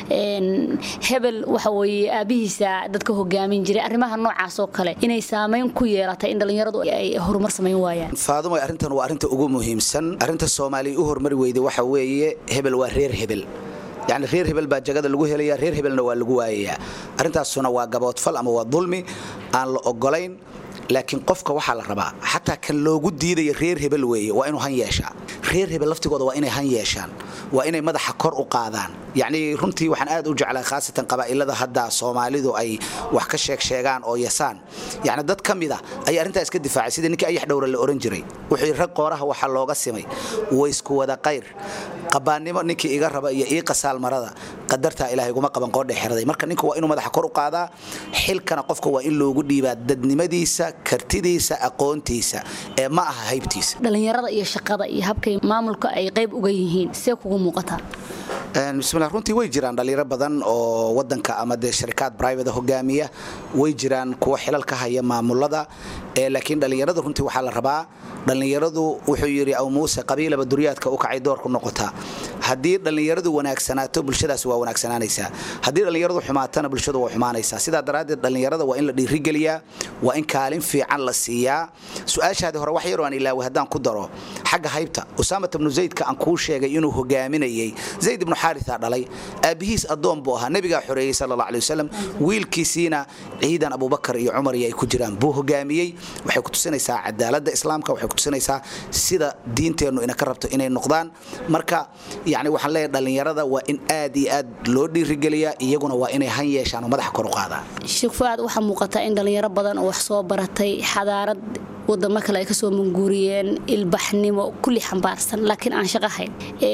hebel waxa weeye aabihiisa dadka hogaamin jiray arrimaha noocaas oo kale inay saameyn ku yeelatay in dhallinyaradu ay horumar samayn waayaan faadumo arrintan waa arrinta ugu muhiimsan arrinta soomaaliya u hormari weyday waxa weeye hebel waa reer hebel yacni reer hebel baa jagada lagu helaya reer hebelna waa lagu waayayaa arrintaasuna waa gaboodfal ama waa dulmi aan la ogolayn laakiin qofka waxaa la rabaa xataa kan loogu diidaya reer hebel weeye waa inuu han yeeshaa reer hebel laftigooda waa inay han yeeshaan waa inay madaxa kor u qaadaan yacni runtii waxaan aad u jeclaa khaasatan qabaa'ilada hadda soomaalidu ay wax ka sheeg sheegaan oo yasaan yacni dad ka mid a ayaa arrintaa iska difaacay sidii ninkii ayax dhowra la oran jiray wuxuu rag qooraha waxaa looga simay waysku wada qayr qabaannimo ninkii iga raba iyo ii qasaal marada qadartaa ilaahay guma qaban qoodhe xeraday marka ninka waa inuu madaxa kor u qaadaa xilkana qofka waa in loogu dhiibaa dadnimadiisa kartidiisa aqoontiisa ee ma aha haybtiisa dhallinyarada iyo shaqada iyo habkay maamulka ay qayb uga yihiin see kugu muuqataa bismillah runtii way jiraan dhalinyaro badan oo wadanka ama dee sharikaad private hogaamiya way jiraan kuwa xilal ka haya maamulada laakiin dhallinyarada runtii waxaa la rabaa dhallinyaradu wuxuu yidhi aw muuse qabiilaba duryaadka u kacay doorku noqotaa haddii dhallinyaradu wanaagsanaato bulshadaasi waa wanaagsanaanaysaa haddii dhallinyaradu xumaatana bulshadu waa xumaanaysaa sidaa daraaddeed dhallinyarada waa in la dhiirigeliyaa waa in kaalin fiican la siiyaa su-aashaadii hore wax yaroo aan ilaaway haddaan ku daro xagga haybta usaamat ibnu zaydka aan kuu sheegay inuu hogaaminayay zayd ibnu xaarisa dhalay aabbihiis addoon buu ahaa nebigaa xoreeyey sala alla alay wasalam wiilkiisiina ciidan abubakar iyo cumar iyo ay ku jiraan buu hogaamiyey waxay ku tusinaysaa cadaaladda islaamka waxay ku tusinaysaa sida diinteennu ina ka rabto inay noqdaan marka yacni waxaan leeyahay dhallinyarada waa in aad iyo aad loo dhiirigeliyaa iyaguna waa inay han yeeshaan oo madaxa kor u qaadaan sheekh fuaad waxaa muuqataa in dhallinyaro badan oo wax soo baratay xadaarad wadamo kale ay kasoo manguuriyeen ilbaxnimo kulli xambaarsan laakiin aan shaqo hayn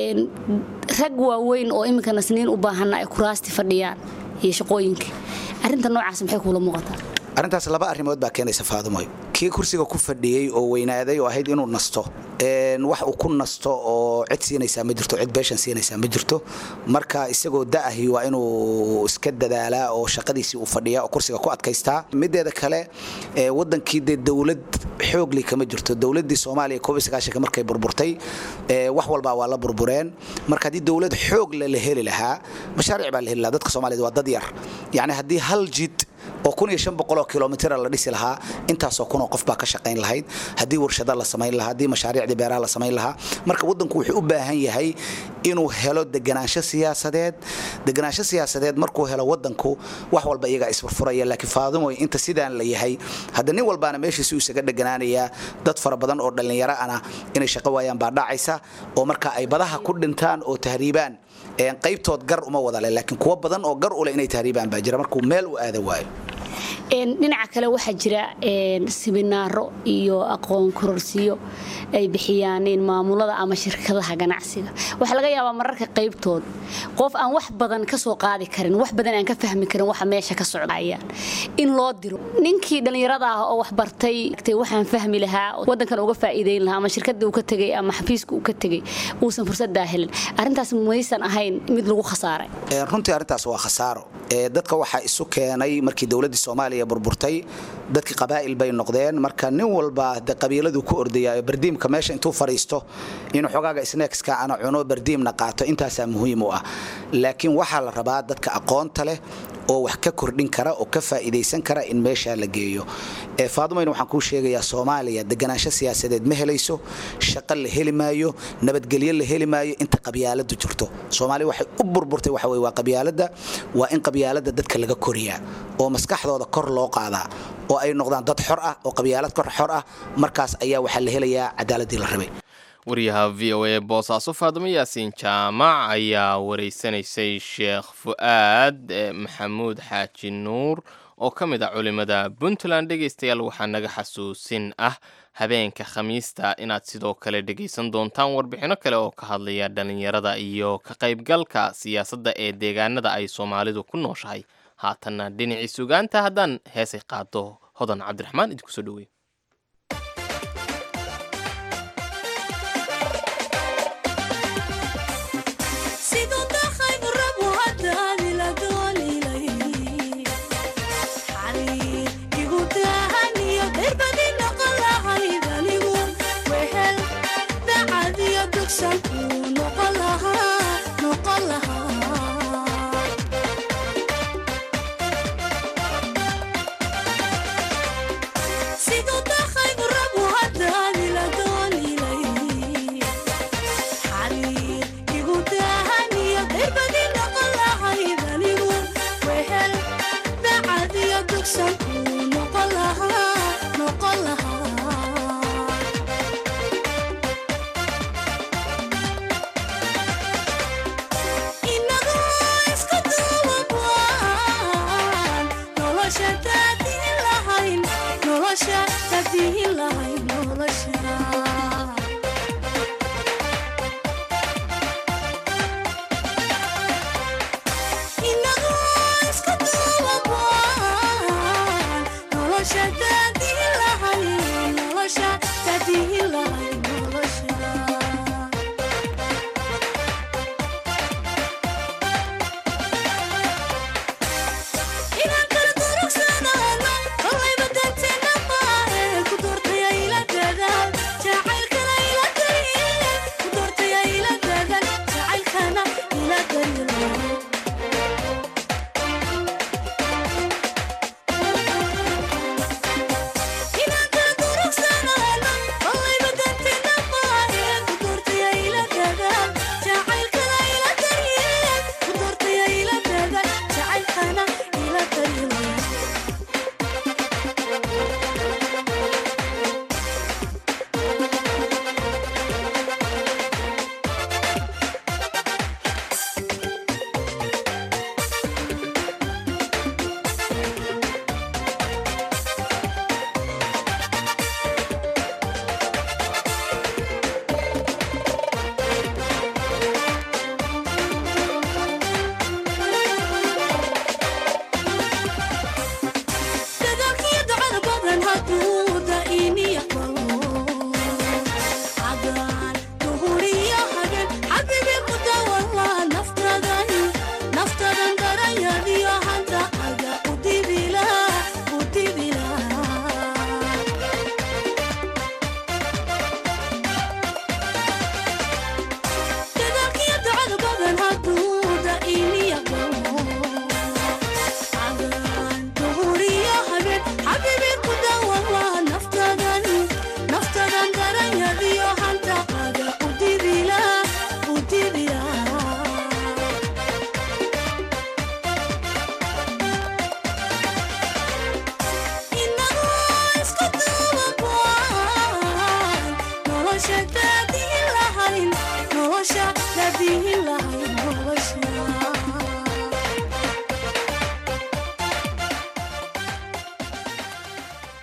rag waaweyn oo iminka nasniin u baahanna ay kuraasti fadhiyaan iyo shaqooyinkii arrinta noocaas maxay kuula muuqataa arrintaas laba arrimood baa keenaysa faadumoy kii kursiga ku fadhiyey oo weynaaday oo ahayd inuu nasto wax uu ku nasto oo cid siinaysaa ma jirto cid beeshan siinaysaa ma jirto marka isagoo da'ahi waa inuu iska dadaalaa oo shaqadiisii uu fadhiyaa oo kursiga ku adkaystaa mideeda kale wadankii dee dowlad xoogli kama jirto dowladii soomaaliya koob iyo sagaashanka markay burburtay wax walbaa waa la burbureen marka haddii dowlad xoog le la heli lahaa mashaariic baa la heli lahaa dadka soomaaliyed waa dad yar yacni haddii hal jid oo kun iyo shan boqoloo kilomitira la dhisi lahaa intaasoo kunoo qof baa ka shaqayn lahayd haddii warshada la samayn lahaa haddii mashaariicdii beeraha la samayn lahaa marka waddanku wuxuu u baahan yahay inuu helo deganaansho siyaasadeed deganaansho siyaasadeed markuu helo waddanku wax walba iyagaa isfurfuraya laakiin faadumoy inta sidaan la yahay hadda nin walbaana meeshiisuu isaga dheganaanayaa dad fara badan oo dhallinyaro ana inay shaqo waayaan baa dhacaysa oo marka ay badaha ku dhintaan oo tahriibaan qaybtood gar uma wada leh laakiin kuwo badan oo gar u leh inay tahriibaan baa jira markuu meel u aada waayo dhinaca kale waxaa jira siminaaro iyo aqoon kororsiyo ay bixiyaan maamulada ama shirkadaha ganacsiga waxaa laga yaabaa mararka qaybtood qof aan wax badan ka soo qaadi karin wax badan aan ka fahmi karin waxa meesha ka socdayaan in loo diro ninkii dhallinyarada ah oo wax bartay waxaan fahmi lahaa wadankan uga faa'iideyn lahaa ama shirkadda uu ka tegay ama xafiiska uu ka tegay uusan fursadaa helin arrintaas maysan ahayn mid lagu khasaaray runtii arrintaas waa khasaaro dadka waxaa isu keenay markii dowladdii soomaaliya burburtay dadkii qabaa'il bay noqdeen marka nin walba de qabiiladuu ku ordayaayo bardiimka meesha intuu fadhiisto inuu xogaaga snackska ana cuno bardiimna qaato intaasaa muhiim u ah laakiin waxaa la rabaa dadka aqoonta leh oo wax ka kordhin kara oo ka faa'iidaysan kara in meeshaa la geeyo faadumayna waxaan kuu sheegayaa soomaaliya deganaansho siyaasadeed ma helayso shaqo la heli maayo nabadgelyo la heli maayo inta qabyaaladu jirto soomaaliya waxay u burburtay waxa weye waa qabyaaladda waa in qabyaaladda dadka laga koriyaa oo maskaxdooda kor loo qaadaa oo ay noqdaan dad xor ah oo qabyaalad kor xor ah markaas ayaa waxaa la helayaa cadaaladii la rabay wariyaha v o a boosaaso faadimo yaasiin jaamac ayaa wareysanaysay sheekh fu'aad maxamuud xaaji nuur oo ka mid ah culimada puntland dhegaystayaal waxaa naga xasuusin ah habeenka khamiista inaad sidoo kale dhegaysan doontaan warbixinno kale oo ka hadlaya dhallinyarada iyo ka qaybgalka siyaasadda ee deegaanada ay soomaalidu ku nooshahay haatanna dhinacii sugaanta haddaan heesay qaado hodan cabdiraxmaan idinku soo dhowey Thank you.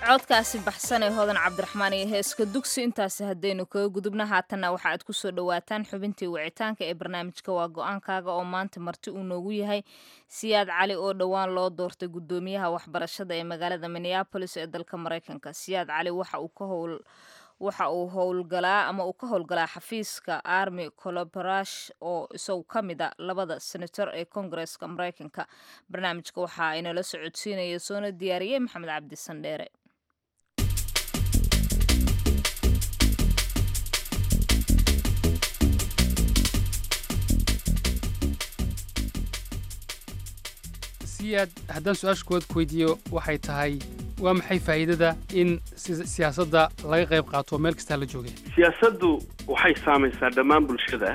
codkaasi baxsan ee hodan cabdiraxmaan iyo heeska dugsi intaasi haddaynu kaga gudubna haatanna waxa aad kusoo dhowaataan xubintii wicitaanka ee barnaamijka waa go-aankaaga oo maanta marti uu noogu yahay siyaad cali oo dhowaan loo doortay guddoomiyaha waxbarashada ee magaalada minneabolis ee dalka maraykanka siyaad cali waxa uu ka howl waxa uu howlgalaa ama uu ka howlgalaa xafiiska army colobarash oo isagu ka mid a labada senator ee kongareska maraykanka barnaamijka waxa inala socodsiinaya soona diyaariyey maxamed cabdi sandheere siyaad haddaan su-aasha kuwaad ku weydiiyo waxay tahay waa maxay faa'iidada in si- siyaasadda laga qayb qaato meel kastaa la joogay siyaasaddu waxay saamaysaa dhammaan bulshada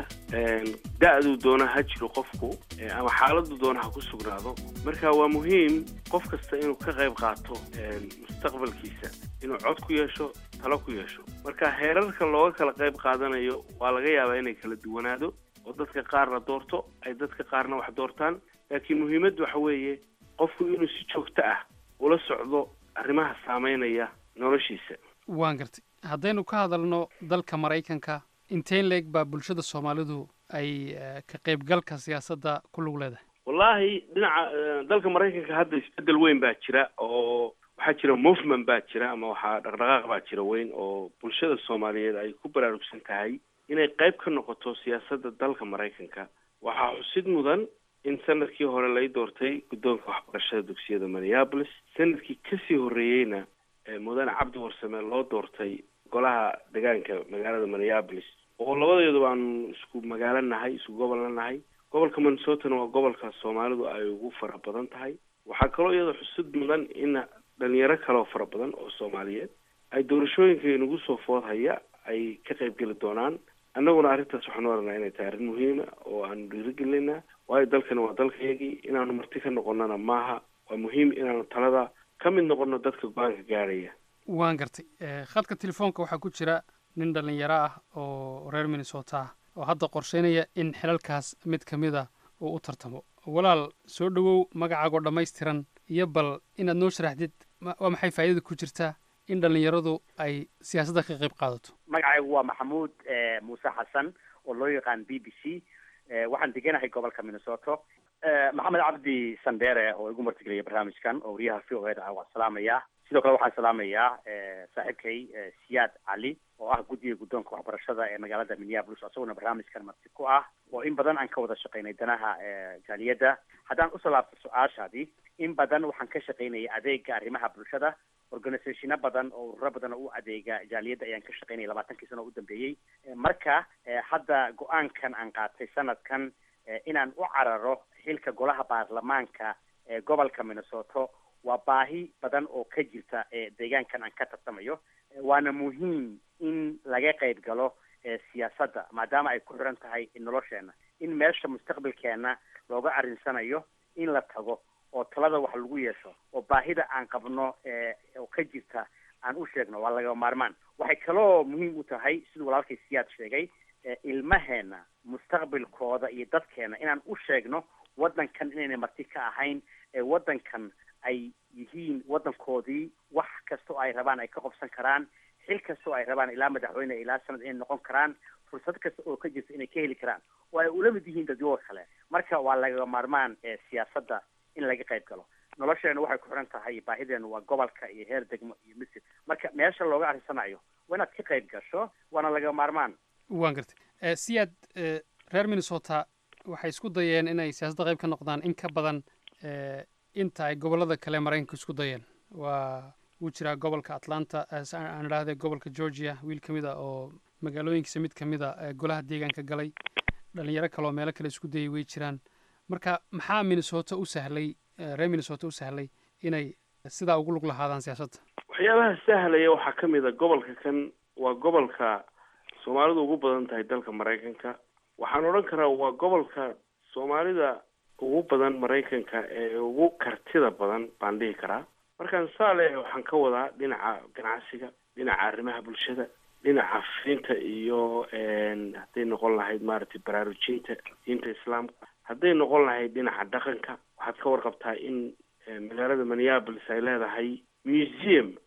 da-duu doona ha jiro qofku eh, ama xaaladdu doona ha ku sugnaado marka waa muhiim qof kasta inuu ka qayb qaato eh, mustaqbalkiisa inuu cod ku yeesho talo ku yeesho marka heerarka looga kala qayb qaadanayo waa laga yaabaa inay kala duwanaado oo dadka qaar la doorto ay dadka qaarna wax doortaan laakiin muhiimaddu waxa weeye qofku inuu si joogto ah ula socdo arrimaha saameynaya noloshiisa waan gartay haddaynu ka hadalno dalka maraykanka inteen leeg baa bulshada soomaalidu ay eh, ka qaybgalka siyaasadda ku lug leedahay wallaahi dhinaca eh, dalka maraykanka hadda isbedel weyn baa jira oo waxaa jira movement baa jira ama waxaa dhaqdhaqaaq baa jira weyn oo bulshada soomaaliyeed ay ku baraarugsan tahay inay qayb ka noqoto siyaasadda dalka maraykanka waxaa xusid mudan in sanadkii hore lay doortay guddoonka waxbarashada dugsiyada minneapolis sanadkii kasii horreeyeyna eh, mudane cabdi warsame loo doortay golaha deegaanka magaalada minneapolis oo labadeeduba aanu isku magaalo nahay isku gobolna nahay gobolka minnesotana waa gobolka soomaalidu ay ugu fara badan tahay waxaa kaloo iyada xusid mudan in dhalinyaro kaleo fara badan oo soomaaliyeed ay doorashooyinka inagu soo food haya ay ka qayb geli doonaan annaguna arrintaas waxaanu oranaa inay tahay arrin muhiima oo aanu dhiirigelinaa waayo dalkani waa dalkayagii inaanu marti ka noqonnana maaha waa muhiim inaanu talada ka mid noqono dadka go-aanka gaadhaya waan gartay Eh, khadka telefoonka waxaa ku jira nin dhallinyaro ah oo reer minnesota ah oo hadda qorsheynaya in xilalkaas mid ka mid a uu u tartamo walaal soo dhowow magacaagoo dhammaystiran iyo bal inaad noo sharaxdid ma- waa maxay faa'iidada ku jirta in dhallinyaradu ay siyaasadda ka qayb qaadato magacaygu waa maxamuud eh, muuse xasan oo loo yaqaan b b c eh, waxaan deganahay gobolka minnesota eh, maxamed cabdi sandere oo igu martigelaya barnaamijkan oo wariyaha v o eda ah waan salaamayaa sidoo kale waxaan salaamayaa eh, saaxiibkay eh, siyaad cali oo ah guddiga guddoonka waxbarashada ee magaalada minneapolis isaguna barnaamijkan marti ku ah oo in badan aan ka wada shaqaynay danaha eh, jaaliyadda haddaan usoo laabto su-aashaadii in badan waxaan ka shaqaynayay adeega arrimaha bulshada organisationo badan oo ururo badan oo u adeega jaaliyadda ayaan ka shaqaynayay labaatankii sano oo u dambeeyey Eh, marka eh, hadda go-aankan aan qaatay sanadkan eh, inaan u cararo xilka golaha baarlamaanka ee gobolka minnesota waa baahi badan oo ka jirta ee deegaankan aan ka tartamayo Eh, waana muhiim in laga qayb galo eh, siyaasadda maadaama ay ku xiran tahay nolosheena in meesha mustaqbalkeena looga arrinsanayo in la tago oo talada wax lagu yeesho oo baahida aan qabno eh, oo ka jirta aan u sheegno waa laga maarmaan waxay kaloo muhiim u tahay siduu walaalkay siyaad sheegay eh, ilmaheena mustaqbalkooda iyo dadkeena inaan u sheegno waddankan inayna marti ka ahayn ee waddankan ay yihiin waddankoodii wax kasta oo ay rabaan ay ka qobsan karaan xil kasta oo ay rabaan ilaa madaxweyne ilaa sanad inay noqon karaan fursad kasta oo ka jirta inay ka heli karaan oo ay ula mid yihiin dadyoga kale marka waa laga maarmaan ee siyaasadda in laga qayb galo nolosheena waxay ku xiran tahay baahideenu waa gobolka iyo heer degmo iyo misir marka meesha looga arrinsanayo waa inaad ka qayb gasho waana laga maarmaan waan gartay Eh, siyaad eh, reer minnesota waxay isku dayeen inay siyaasadda qayb ka noqdaan in ka badan eh, inta ay gobollada kale maraykanka isku dayeen waa wuu jiraa gobolka atlanta eh, si aan aan idhaahde gobolka georgia wiil ka mid a oo magaalooyinkiisa mid ka mid a eh, golaha deegaanka galay dhalinyaro kale oo meelo kale isku dayay way jiraan marka maxaa minnesota u sahlay eh, reer minnesota u sahlay inay sidaa ugu lug lahaadaan siyaasadda waxyaabaha sahlaya waxaa ka mid a gobolka kan waa gobolka soomaalidu ugu badan tahay dalka maraykanka waxaan odhan karaa waa gobolka soomaalida ugu badan maraykanka ee ugu kartida badan baan dhihi karaa markaan saa leeyahay waxaan ka wadaa dhinaca ganacsiga dhinaca arrimaha bulshada dhinaca fidinta iyo een, hadday noqon lahayd maaragtay baraarujinta diinta islaamka hadday noqon lahayd dhinaca dhaqanka waxaad ka warqabtaa in eh, magaalada minneapolis ay leedahay museum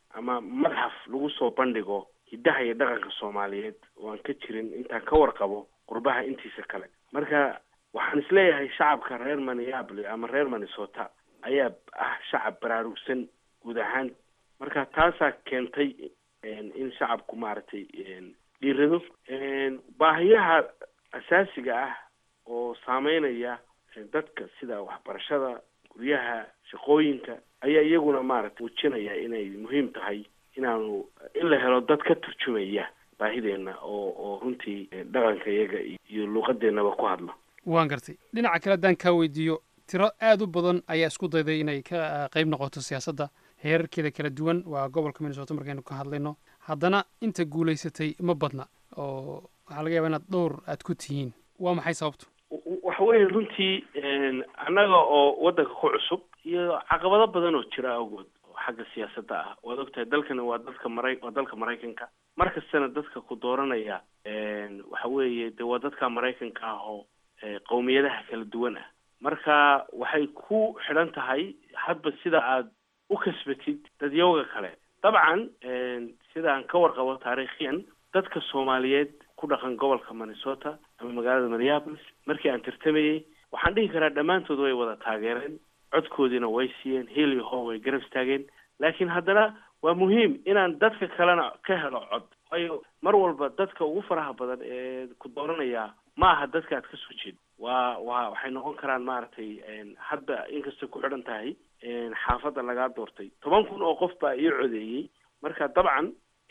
ama madxaf lagu soo bandhigo hiddaha iyo dhaqanka soomaaliyeed oo aan ka jirin intaan ka warqabo qurbaha intiisa kale marka waxaan isleeyahay shacabka reer minneapolis ama reer minnesota ayaa ah shacab baraarugsan guud ahaan marka taasaa keentay in shacabku maaragtay dhiirado baahiyaha asaasiga ah oo saameynaya dadka sida waxbarashada guryaha shaqooyinka ayaa iyaguna maaragtay muujinaya inay muhiim tahay inaanu in la helo dad ka turjumaya baahideenna oo oo runtii dhaqanka iyaga iyo luuqadeennaba ku hadla waan gartay dhinaca kale haddaan kaa weydiiyo tiro aada u badan ayaa isku dayday inay ka qayb noqoto siyaasadda heerarkeeda kala duwan waa gobolka minnesota markaynu ka hadlayno haddana inta guulaysatay ma badna oo waxaa laga yaaba inaad dhowr aad ku tihiin waa maxay sababtu waxa weeye runtii annaga oo waddanka ku cusub iyo caqabado badan oo jira awgood oo xagga siyaasadda ah waad ogtahay dalkani waa dadka mara waa dalka maraykanka mar kastana dadka ku dooranaya waxa weeye de waa dadka maraykanka ah oo qowmiyadaha kala duwan ah marka waxay ku xidhan tahay hadba sida aad u kasbatid dadyowga kale dabcan sidaan ka warqabo taariikhiyan dadka soomaaliyeed ku dhaqan gobolka minnesota ama magaalada minneapolis markii aan tartamayey waxaan dhihi karaa dhammaantood way wada taageereen codkoodiina way siiyeen heel iyo hoo way garab istaageen laakiin haddana waa muhiim inaan dadka kalena ka helo cod waayo mar walba dadka ugu faraha badan ee ku dooranaya ma aha dadka aad ka soo jeed waa waa waxay noqon karaan maaragtay hadda inkastay ku xidhan tahay xaafadda lagaa doortay toban kun oo qof baa ii codeeyey marka dabcan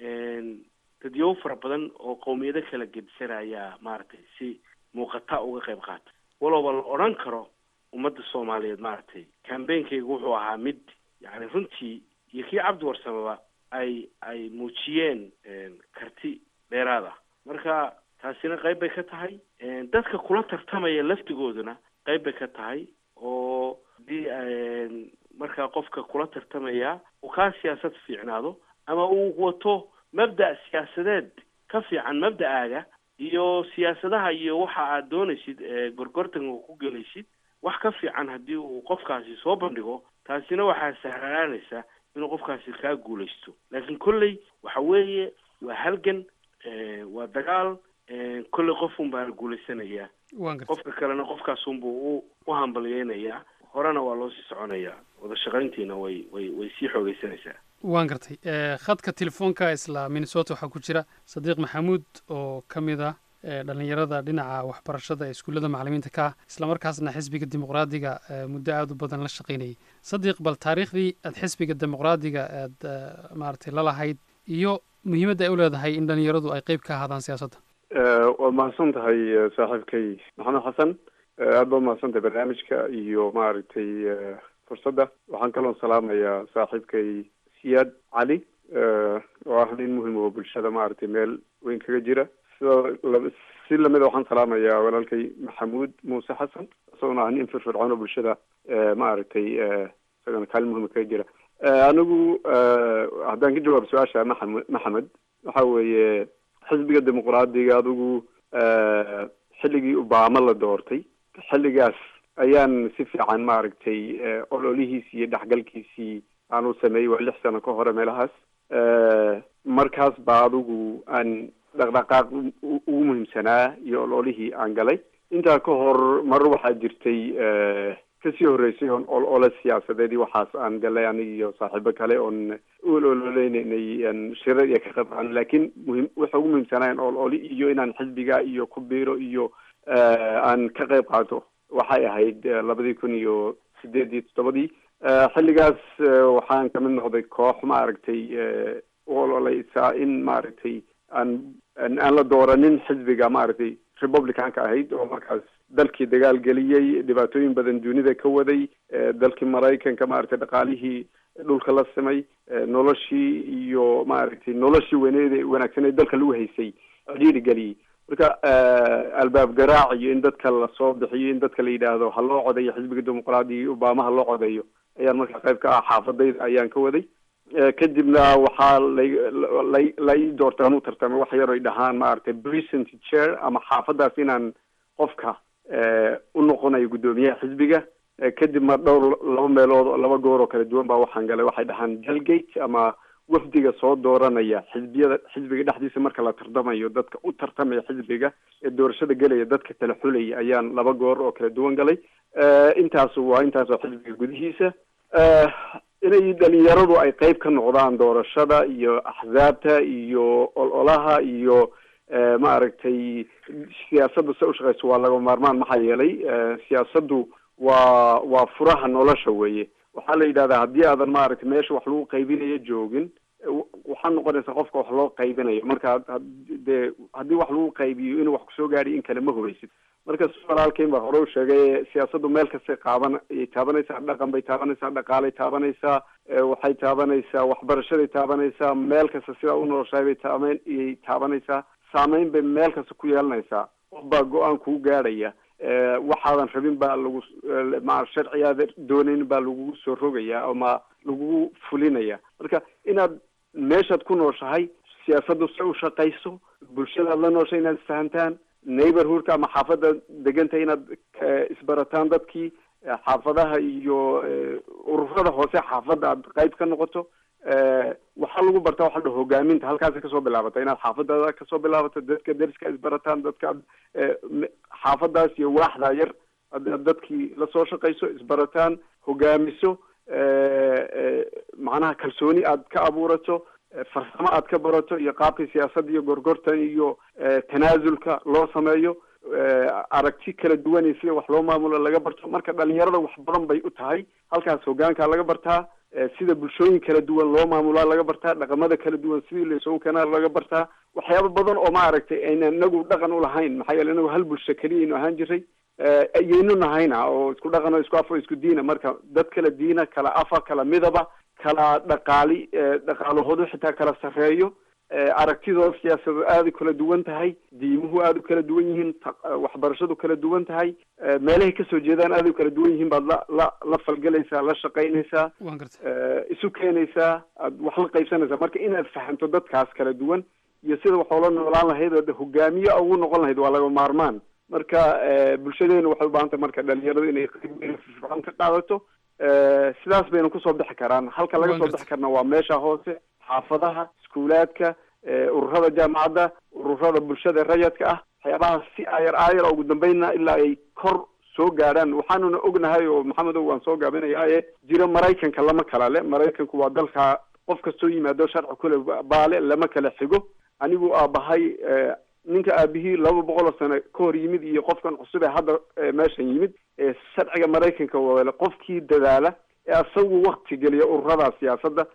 dadyow fara badan oo qowmiyado kala gedisanaya maaragtay si muuqata uga qayb qaata walooba la odhan karo ummadda soomaaliyeed maaragtay cambainkaygu wuxuu ahaa mid yacni runtii iyo kii cabdi warsamaba ay ay muujiyeen karti dheeraad ah marka taasina qayb bay ka tahay dadka kula tartamaya laftigooduna qayb bay ka tahay oo hadii markaa qofka kula tartamaya uu kaa siyaasad fiicnaado ama uu wato mabda' siyaasadeed ka fiican mabda'aaga iyo siyaasadaha iyo waxa aad doonaysid gorgortanka ku gelaysid wax ka fiican haddii uu qofkaasi soo bandhigo taasina waxaa sahlanaanaysa inuu qofkaasi kaa guulaysto laakiin kolley waxa weeye waa halgan waa dagaal kolley qof baa guulaysanaya qofka kalena qofkaasunbuu u u hambalyeynayaa horena waa loo sii soconayaa wada shaqayntiina way way way sii xoogeysanaysaa waan gartay khadka telefoonka isla minnesota waxaa ku jira sadiiq maxamuud oo ka mid ah dhalinyarada dhinaca waxbarashada ee iskuullada macalimiinta ka ah islamarkaasna xisbiga dimuqraadiga muddo aada u badan la shaqaynayay sadiiq bal taariikhdii aad xisbiga dimuqraadiga aad maaragtay lalahayd iyo muhiimadda ay u leedahay in dhalinyaradu ay qeyb ka ahaadaan siyaasadda waad mahadsan tahay saaxiibkay maxamed xasan aad baad mahadsan tahay barnaamijka iyo maaragtay fursadda waxaan kaloo salaamayaa saaxiibkay siyaad cali oo ah nin muhim oo bulshada maaragtay meel weyn kaga jira sidoo si lamida waxaan salaamayaa walaalkay maxamuud muuse xasan isagona ah nin firfircoon oo bulshada maaragtay isagana kaalin muhima kaga jira anigu haddaan ka jawaabo su-aasha maxamed maxamed waxa weeye xisbiga dimuqraadiga adigu xilligii obama la doortay xilligaas ayaan si fiican maaragtay ololihiisii iyo dhexgalkiisii aan u sameeyey waa lix sano ka hore meelahaas markaas baa adigu aan dhaqdhaqaaq ugu muhiimsanaa iyo ololihii aan galay intaa ka hor mar waxaa jirtay kasii horreysay oon olole siyaasadeed iyo waxaas aan galay aniga iyo saaxiibo kale oon u ololeynay shirar iyo ka qabqan laakiin muhim waxa ugu muhiimsanaayan ololi iyo inaan xisbiga iyo ku biiro iyo aan ka qayb qaato waxay ahayd labadii kun iyo sideed iyo toddobadii xilligaas waxaan kamid noqday koox maaragtay u ololeysaa in maaragtay aan aan la dooranin xisbiga maaragtay republicanka ahayd oo markaas dalkii dagaal geliyey dhibaatooyin badan dunida ka waday dalkii maraykanka maaragtay dhaqaalihii dhulka la simay noloshii iyo maaragtay noloshii weyneed wanaagsaneed dalka lagu haysay cidhiiri geliyey marka albaab garaac iyo in dadka lasoo bixiyo in dadka la yidhaahdo ha loo codeeyo xisbiga dimuqraadiga obama ha loo codeeyo ayaan markaa qayb ka ah xaafadayda ayaan ka waday kadibna waxaa la la ii doortay anuu tartamay wax yar oy dhahaan maaragtay present chair ama xaafadaas inaan qofka u noqonayo guddoomiyaha xisbiga kadib ma dhowr laba meelood laba goor oo kala duwan baa waxaan galay waxay dhahaan delgate ama wafdiga soo dooranaya xisbiyada xisbiga dhexdiisa marka la tartamayo dadka u tartamaya xisbiga ee doorashada gelaya dadka kala xulaya ayaan laba goor oo kala duwan galay intaas waa intaas oo xisbiga gudihiisa inay dhalinyaradu ay qeyb ka noqdaan doorashada iyo axsaabta iyo ololaha iyo maaragtay siyaasadda se ushaqeyso waa laga maarmaan maxaa yeelay siyaasaddu waa waa furaha nolosha weeye waxaa la yidhahdaa haddii aadan maaragtay meesha wax lagu qaybinayo joogin waxaa noqonaysa qofka wax loo qaybinayo marka dee haddii wax lagu qaybiyo inuu wax kusoo gaadhiyo in kale ma hubaysid marka si walaalkeyn baa hore u sheegay siyaasaddu meel kastay qaaban ayay taabanaysaa dhaqan bay taabanaysaa dhaqaalay taabanaysaa waxay taabanaysaa waxbarashaday taabanaysaa meel kasta sidaa u noloshahay bay taaban iyay taabanaysaa saameyn bay meel kasta ku yeelanaysaa qof baa go-aan kuu gaadhaya waxaadan rabin baa lagu ma sharcigaada doonayn baa lagugu soo rogaya ama lagugu fulinaya marka inaad meeshaad ku nooshahay siyaasaddu se u shaqayso bulshadaad la nooshay inaad isfahantaan neighborhoodka ama xaafadda deganta inaad isbarataan dadkii xaafadaha iyo ururada hoose xaafadda aad qayb ka noqoto waxaa lagu bartaa waxa la hogaaminta halkaasay kasoo bilaabata inaad xaafadaada kasoo bilaabato dadka deriska isbarataan dadka xaafadaas iyo waaxda yar ad dadkii lasoo shaqayso isbarataan hogaamiso macnaha kalsooni aad ka abuurato farsamo aad ka barato iyo qaabkii siyaasadda iyo gorgortan iyo tanaasulka loo sameeyo aragti kala duwan iyo sida wax loo maamulo laga barto marka dhalinyarada wax badan bay u tahay halkaas hogaankaa laga bartaa sida bulshooyin kala duwan loo maamulaa laga bartaa dhaqamada kala duwan sidii laysugu keenaa laga bartaa waxyaaba badan oo maaragtay ayna inagu dhaqan ulahayn maxaa yeele inagu hal bulsho keliyaynu ahaan jiray ayaynu nahayna oo isku dhaqan oo isku af oo isku diina marka dad kala diina kala afa kala midaba kala dhaqaali dhaqaalahoodu xitaa kala sarreeyo aragtidooda siyaasadood aada u kala duwan tahay diimuhu aada u kala duwan yihiin waxbarashadu kala duwan tahay meelahay kasoo jeedaan aada u kala duwan yihiin baad la la la falgelaysaa la shaqaynaysaa isu keenaysaa aad wax la qaybsanaysaa marka inaad fahamto dadkaas kala duwan iyo sida wax oola noolaan lahayd oo hogaamiye ugu noqon lahayd waa laga maarmaan marka bulshadeena waxay ubaahan tahay marka dhalinyaradu inay qayb firfircoon ka qaadato sidaas bayna kusoo bixi karaan halka laga soo bixi karna waa meesha hoose xaafadaha iskuulaadka ururada jaamacadda ururada bulshada rayadka ah waxyaabaha si ayar aayar ugu dambeynna ilaa ay kor soo gaadhaan waxaanuna ognahay oo maxamedow waan soo gaabinayaa jira maraykanka lama kala le maraykanku waa dalka qof kastoo yimaado sharci kule baale lama kala xigo anigu aabahay ninka aabihii laba boqol oo sano ka hor yimid iyo qofkan cusub ee hadda meeshan yimid sharciga maraykanka wale qofkii dadaala ee asagu wakti geliya ururada siyaasadda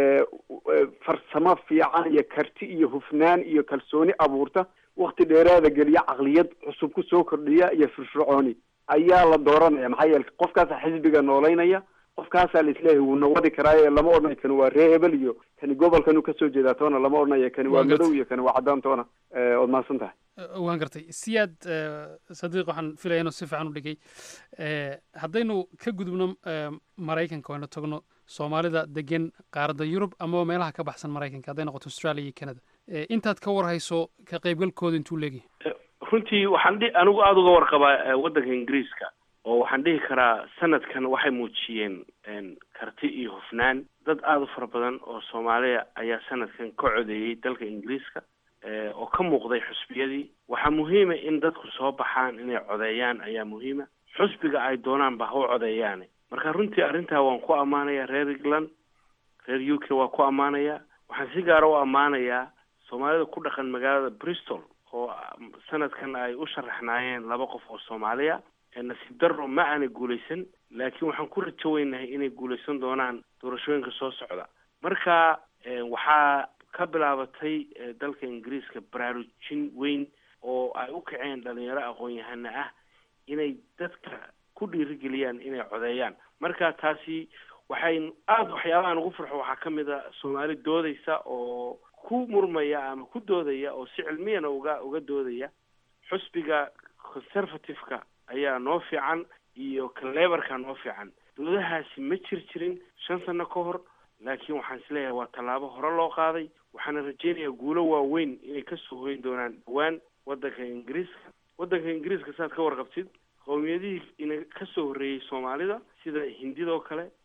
farsamo fiican iyo karti iyo hufnaan iyo kalsooni abuurta wakti dheeraada geliya caqliyad cusub kusoo kordhiya iyo firfircooni ayaa la dooranaya maxaa yeele qofkaasa xisbiga noolaynaya qofkaasaa la isleeyahay wuu nawadi karaaye lama odhanayo kani waa ree hebel iyo kani gobolkanuu kasoo jeedaa toona lama odhanayo kani waa madow iyo kani waa caddaan toona ood mahadsan tahay waan gartay siyaad sadiiq waxaan filaya inuu si fiican u dhigay haddaynu ka gudubno maraykanka waynu tagno soomaalida degan qaaradda yurub amaba meelaha ka baxsan maraykanka hadday noqoto australia iyo canada intaad ka warhayso ka qaybgalkooda intuu leegyahay runtii waxaan dhi anigu aada uga warqabaa waddanka ingiriiska oo waxaan dhihi karaa sanadkan waxay muujiyeen karti iyo hufnaan dad aada u fara badan oo soomaaliya ayaa sanadkan ka codeeyey dalka ingiriiska oo ka muuqday xusbiyadii waxaa muhiima in dadku soo baxaan inay codeeyaan ayaa muhiima xusbiga ay doonaanba ha u codeeyaane marka runtii arrintaa waan ku ammaanayaa reer england reer u k waa ku ammaanayaa waxaan si gaara u ammaanayaa soomaalida ku dhaqan magaalada bristol oo sanadkan ay u sharaxnaayeen laba qof oo soomaaliya nasiib darro ma aanay guulaysan laakiin waxaan ku rajo weynahay inay guulaysan doonaan doorashooyinka soo socda marka waxaa ka bilaabatay dalka ingiriiska baraarujin weyn oo ay u kaceen dhalinyaro aqoon-yahana ah inay dadka ku dhiirigeliyaan inay codeeyaan marka taasi waxay aada waxyaabahan ugu farxo waxaa ka mid a soomaali doodaysa oo ku murmaya ama ku doodaya oo si cilmiyana uga uga doodaya xusbiga conservative-ka ayaa noo fiican iyo kalebarka noo fiican dowladahaasi ma jir jirin shan sano ka hor laakiin waxaan isleeyahay waa tallaabo hore loo qaaday waxaana rajeynayaa guulo waaweyn inay kasoo hoyn doonaan dhawaan waddanka ingiriiska waddanka ingiriiska saad ka warqabtid qowmiyadihii ina kasoo horreeyey soomaalida sida hindidoo kale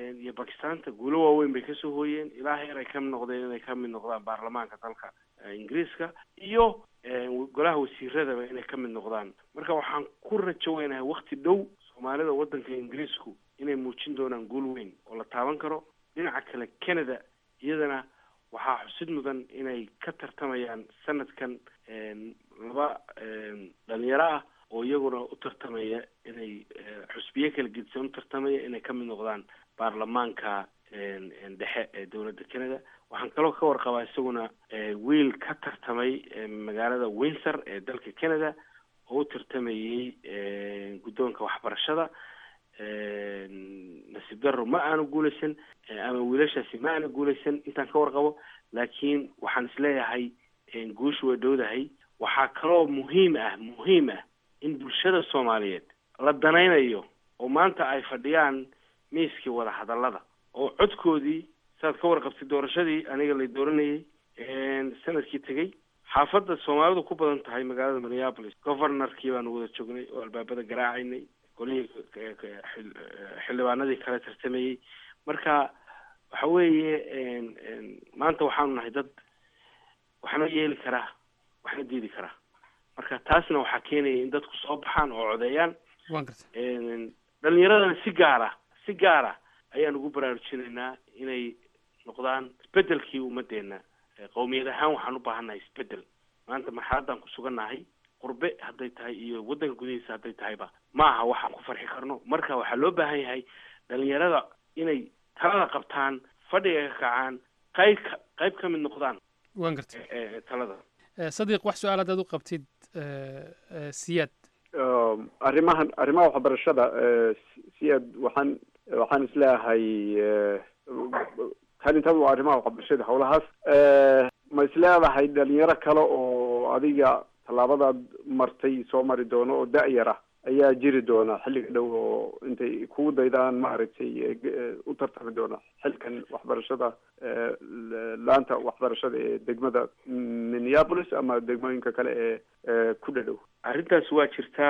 iyo bakistaanta guulo waaweyn bay kasoo hooyeen ilaa heer ay ka mid noqdeen inay ka mid noqdaan baarlamaanka dalka ingiriiska iyo golaha wasiiradaba inay ka mid noqdaan marka waxaan ku rajo weynahay wakti dhow soomaalida waddanka ingiriisku inay muujin doonaan guul weyn oo la taaban karo dhinaca kale canada iyadana waxaa xusid mudan inay ka tartamayaan sanadkan laba dhalinyaro ah oo iyaguna u tartamaya inay xusbiye kala gedisan u tartamaya inay ka mid noqdaan baarlamaanka dhexe ee dowladda canada waxaan kaloo ka warqabaa isaguna wiil ka tartamay magaalada windsor ee dalka canada oo u tartamayey guddoonka waxbarashada nasiib darro ma aanu guuleysan ama wiilashaasi ma aanu guuleysan intaan ka warqabo laakiin waxaan isleeyahay guushu way dhowdahay waxaa kaloo muhiim ah muhiim ah in bulshada soomaaliyeed la danaynayo oo maanta ay fadhiyaan miiskii wada hadallada oo codkoodii saad ka warqabtay doorashadii aniga la dooranayay sanadkii tegey xaafadda soomaalidu ku badan tahay magaalada minneapolis governorkii baanu wada joognay oo albaabada garaacaynay golihii xildhibaanadii kale tartamayey marka waxa weeye maanta waxaanu nahay dad waxna yeeli karaa waxna diidi karaa marka taasna waxaa keenaya in dadku soo baxaan oo codeeyaan dhalinyaradana si gaara si gaara ayaan ugu baraarujinaynaa inay noqdaan isbedelkii ummadeena qowmiyad ahaan waxaan u baahannahay isbedel maanta marxaladan ku sugannahay qurbe hadday tahay iyo waddanka gudihiisa hadday tahayba ma aha waxaan ku farxi karno marka waxaa loo baahan yahay dhalinyarada inay talada qabtaan fadhiga ka kacaan qayb ka qayb ka mid noqdaan waan gartay talada sadiiq wax su-aal haddaad u qabtid siyaad arrimahan arrimaha waxbarashada siyaad waxaan waxaan isleeyahay kalintada waa arrimaha waxbarashada howlahaas ma isleedahay dhalinyaro kale oo adiga tallaabadaad martay soo mari doono oo da-yar ah ayaa jiri doona xilliga dhow oo intay kugu daydaan maaragtay u tartami doona xilkan waxbarashada laanta waxbarashada ee degmada minneapolis ama degmooyinka kale ee ku dhadhow arrintaas waa jirtaa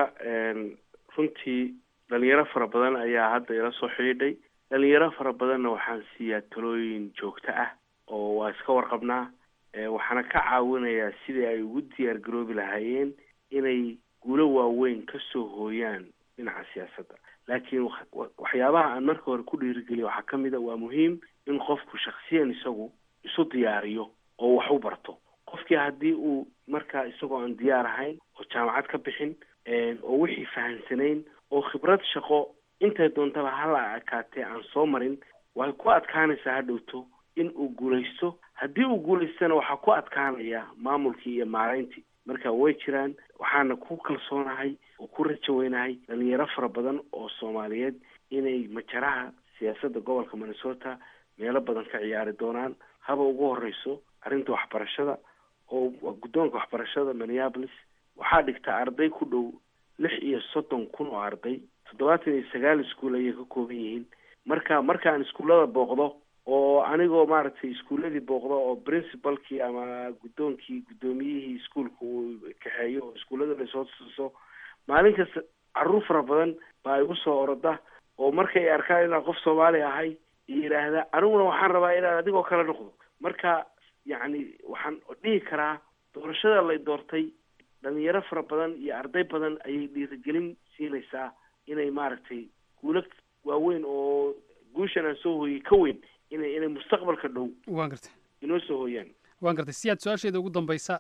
runtii dhalinyaro fara badan ayaa hadda ila soo xidhiidhay dhalinyaro fara badanna waxaan siiyaa talooyin joogto ah oo waa iska warqabnaa waxaana ka caawinayaa sidii ay ugu diyaar garoobi lahaayeen inay guulo waaweyn ka soo hooyaan dhinaca siyaasadda laakiin waxyaabaha aan marka hore ku dhiirigeliyo waxaa ka mid a waa muhiim in qofku shaksiyan isagu isu diyaariyo oo wax u barto qofkii haddii uu markaa isagoo aan diyaar ahayn oo jaamacad ka bixin oo wixii fahansanayn oo khibrad shaqo intay doontaba hala akaatee aan soo marin way ku adkaanaysaa hadhowto in uu guulaysto haddii uu guulaystana waxaa ku adkaanaya maamulkii iyo maarayntii marka way jiraan waxaana ku kalsoonahay oo ku rajo weynahay dhalinyaro fara badan oo soomaaliyeed inay majaraha siyaasadda gobolka minnesota meelo badan ka ciyaari doonaan haba ugu horeyso arrinta waxbarashada oo guddoonka waxbarashada minneapolis waxaa dhigta arday ku dhow lix iyo soddon kun oo arday toddobaatan iyo sagaal iskuol ayay ka kooban yihiin marka markaan iskuullada booqdo oo anigoo maaragtay iskuulladii booqdo oo principalkii ama guddoonkii guddoomiyihii iskuolka uu kaxeeyo oo iskuullada lasoo tuso maalin kasta caruur fara badan baa igu soo oroda oo markay arkaan inaan qof soomaali ahay iyo yidhaahda aniguna waxaan rabaa inaan adigoo kale noqdo marka yacni waxaan dhihi karaa doorashada lay doortay dhalinyaro fara badan iyo arday badan ayay dhiirigelin siinaysaa inay maaragtay guulo waaweyn oo guushan aan soo hooyey ka weyn inay inay mustaqbalka dhow waan gartay inoo soo hooyaan waan gartay si aad su-aasheeda ugu dambaysa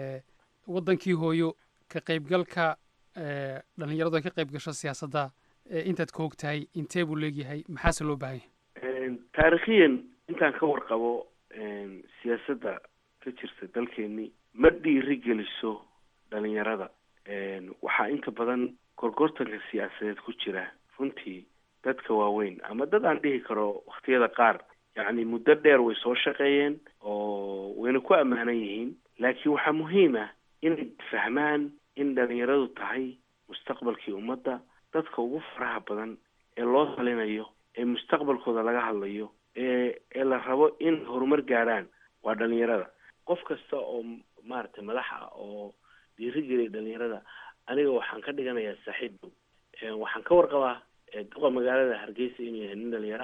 waddankii hooyo ka qaybgalka dhalinyaradu ay ka qayb gasho siyaasadda intaad ka hogtahay intee buu leegyahay maxaase loo baahan yahay taarikhiyan intaan ka warqabo siyaasadda ka jirta dalkeeni ma dhiiri geliso dhalinyarada waxaa inta badan gorgortanka siyaasadeed ku jira runtii dadka waaweyn ama dad aan dhihi karo waktiyada qaar yacni muddo dheer way soo shaqeeyeen oo wayna ku ammaanan yihiin laakiin waxaa muhiim ah inay fahmaan in dhalinyaradu tahay mustaqbalkii ummadda dadka ugu faraha badan ee loo talinayo ee mustaqbalkooda laga hadlayo ee ee la rabo in horumar gaadhaan waa dhalinyarada qof kasta oo maaragtay madax ah oo dhiirigeliya dhalinyarada aniga waxaan ka dhiganayaa saaxiib dhow waxaan ka warqabaa duqa magaalada hargeysa inuu yahay nin dhalinyaro ah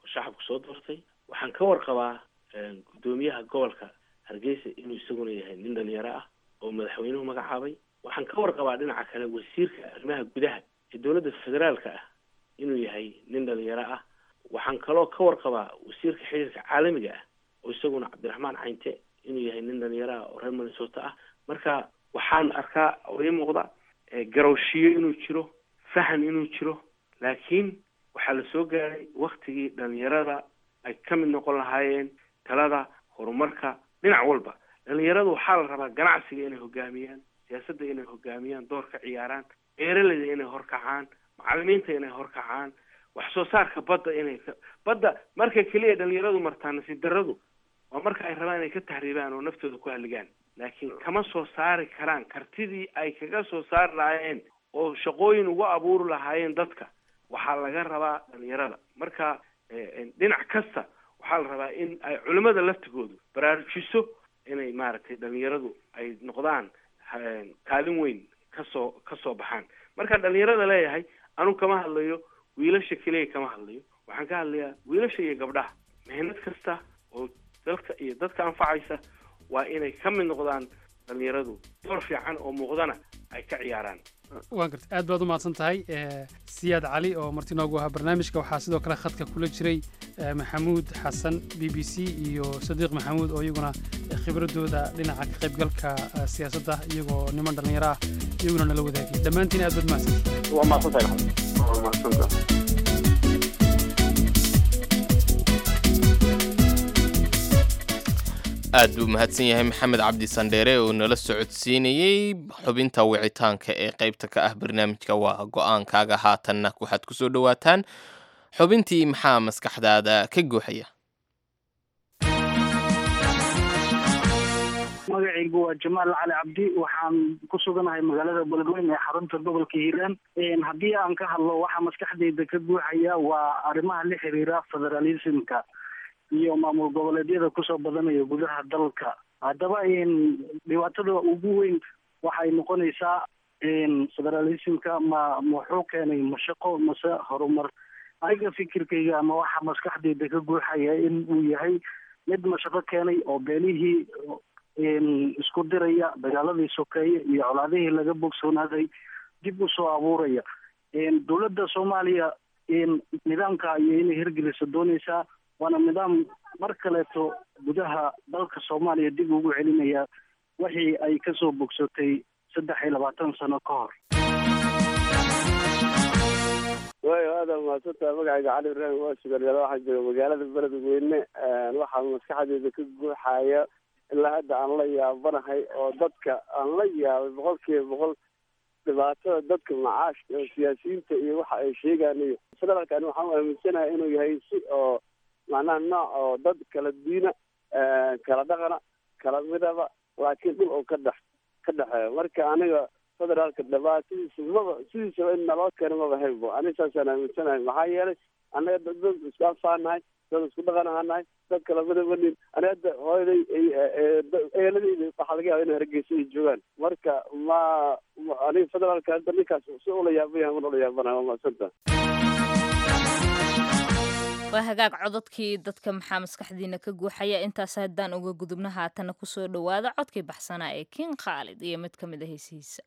oo shacabku soo doortay waxaan ka warqabaa guddoomiyaha gobolka hargeysa inuu isaguna yahay nin dhalinyaro ah oo madaxweynuhu magacaabay waxaan ka warqabaa dhinaca kale wasiirka arrimaha gudaha ee dowladda federaalka ah inuu yahay nin dhalinyaro ah waxaan kaloo ka warqabaa wasiirka xiriirka caalamiga ah oo isaguna cabdiraxmaan caynte inuu yahay nin dhalinyaro ah oo reer minnesota ah marka waxaan arkaa oo ii muuqda garowshiyo inuu jiro fahan inuu jiro laakiin waxaa la soo gaaray waktigii dhalinyarada ay ka mid noqon lahaayeen talada horumarka dhinac walba dhalinyaradu waxaa la rabaa ganacsiga inay hogaamiyaan siyaasadda inay hogaamiyaan door ka ciyaaraan beeraleyda inay horkacaan macalimiinta inay horkacaan wax soo saarka badda inay ka badda marka keliya dhalinyaradu martaa nasiib darradu waa marka ay rabaan inay ka tahriibaan oo naftooda ku halligaan laakiin kama soo saari karaan kartidii ay kaga soo saari lahaayeen oo shaqooyin ugu abuuri lahaayeen dadka waxaa laga rabaa dhalinyarada marka dhinac kasta waxaa la rabaa in ay culimada laftigoodu baraarujiso inay maaragtay dhalinyaradu ay noqdaan kaalin weyn kasoo kasoo baxaan markaan dhalinyarada leeyahay anu kama hadlayo wiilasha keliya kama hadlayo waxaan ka hadlayaa wiilasha iyo gabdhaha mehnad kasta oo dalka iyo dadka anfacaysa waa inay ka mid noqdaan dhalinyaradu door fiican oo muuqdana ay ka ciyaaraan waan garta aad baad u mahadsan tahay siyaad cali oo marti noogu ahaa barnaamijka waxaa sidoo kale khadka kula jiray maxamuud xasan b b c iyo sadiiq maxamuud oo iyaguna khibradooda dhinaca ka qaybgalka siyaasadda iyagoo niman dhallinyaro ah iyaguna nala wadaagay dhammaantiin aad baad mahadsantihin waa mahadsantahay waa mahadsantahay aad buu mahadsan yahay maxamed cabdi sandheere oo nala socodsiinayey xubinta wicitaanka ee qaybta ka ah barnaamijka waa go-aankaaga haatanna waxaad ku soo dhowaataan xubintii maxaa maskaxdaada ka guuxaya magacaygu waa jamaal cali cabdi waxaan ku suganahay magaalada beledweyne ee xarunta gobolka hiiraan haddii aan ka hadlo waxaa maskaxdayda ka guuxaya waa arrimaha la xiriira federalismka iyo maamul goboleedyada kusoo badanaya gudaha dalka haddaba dhibaatada ugu weyn waxay noqonaysaa federalismka ma muxuu keenay mashaqo mase horumar aniga fikirkayga ama waxaa maskaxdayda ka guuxaya in uu yahay mid mashaqo keenay oo beenihii isku diraya dagaaladii sokeeye iyo colaadihii laga bogsoonaaday dib usoo abuuraya dowladda soomaaliya nidaamka ayay inay hirgelisa dooneysaa waana nidaam mar kaleeto gudaha dalka soomaaliya dib ugu celinaya wixii ay kasoo bogsatay saddex iyo labaatan sano ka hor waayo aada mahadsantaha magacayga cali ibraahim waa sugaryada waxaan jooga magaalada beledweyne waxaa maskaxdeyda ka guuxaya ilaa hadda aan la yaabanahay oo dadka aan la yaabay boqol kiiba boqol dhibaatada dadka macaashka oo siyaasiyiinta iyo waxa ay sheegaan iyo federaalkan waxaan u aaminsanahay inuu yahay si oo macnaha nooc oo dad kala diina kala dhaqana kala midaba laakiin dhul oo ka dhex ka dhexeeyo marka aniga federaalka dhibaatadiisa maba sidiisaba in naloo keeno maba haybo aniga saasaan aaminsanahay maxaa yeelay annaga dad dad isku anfaanahay dad isku dhaqan ahaanahay dad kala midabanin ani hadda hooyaday eeladayda waxaa laga yaaba inay hargeysa ay joogaan marka ma aniga federaalka hadda ninkaas si ula yaabanyahay man ula yaabanahay waa mahadsanta waa hagaag cododkii dadka maxaa maskaxdiina ka guuxaya intaas haddaan uga gudubna haatana kusoo dhowaada codkii baxsanaa ee kin khaalid iyo mid ka mid a heesihiisa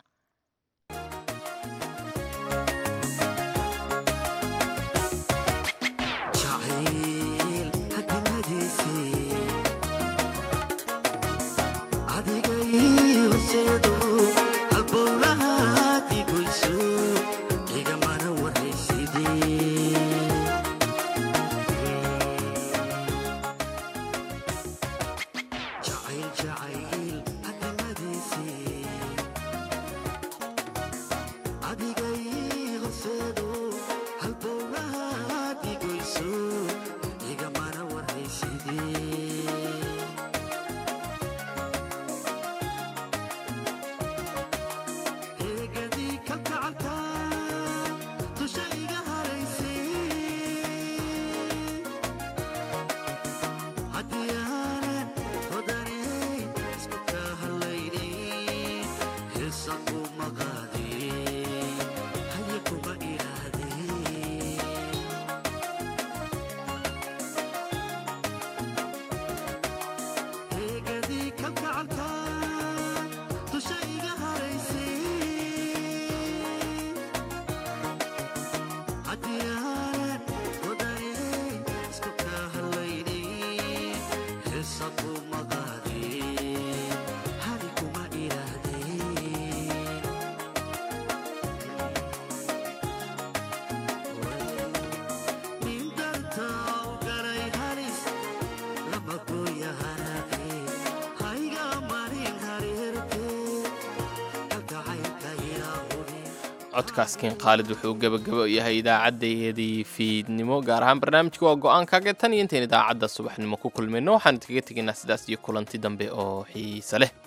codkaaskin khaalid wuxuu gebagabo yahay idaacaddayadii fiidnimo gaar ahaan barnaamijka waa go-aankaaga tan iyo intayn idaacadda subaxnimo ku kulmayno waxaan idkaga tegaynaa sidaas iyo kulanti dambe oo xiise leh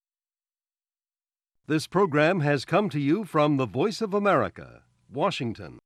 This program has come to you from the Voice of America, Washington.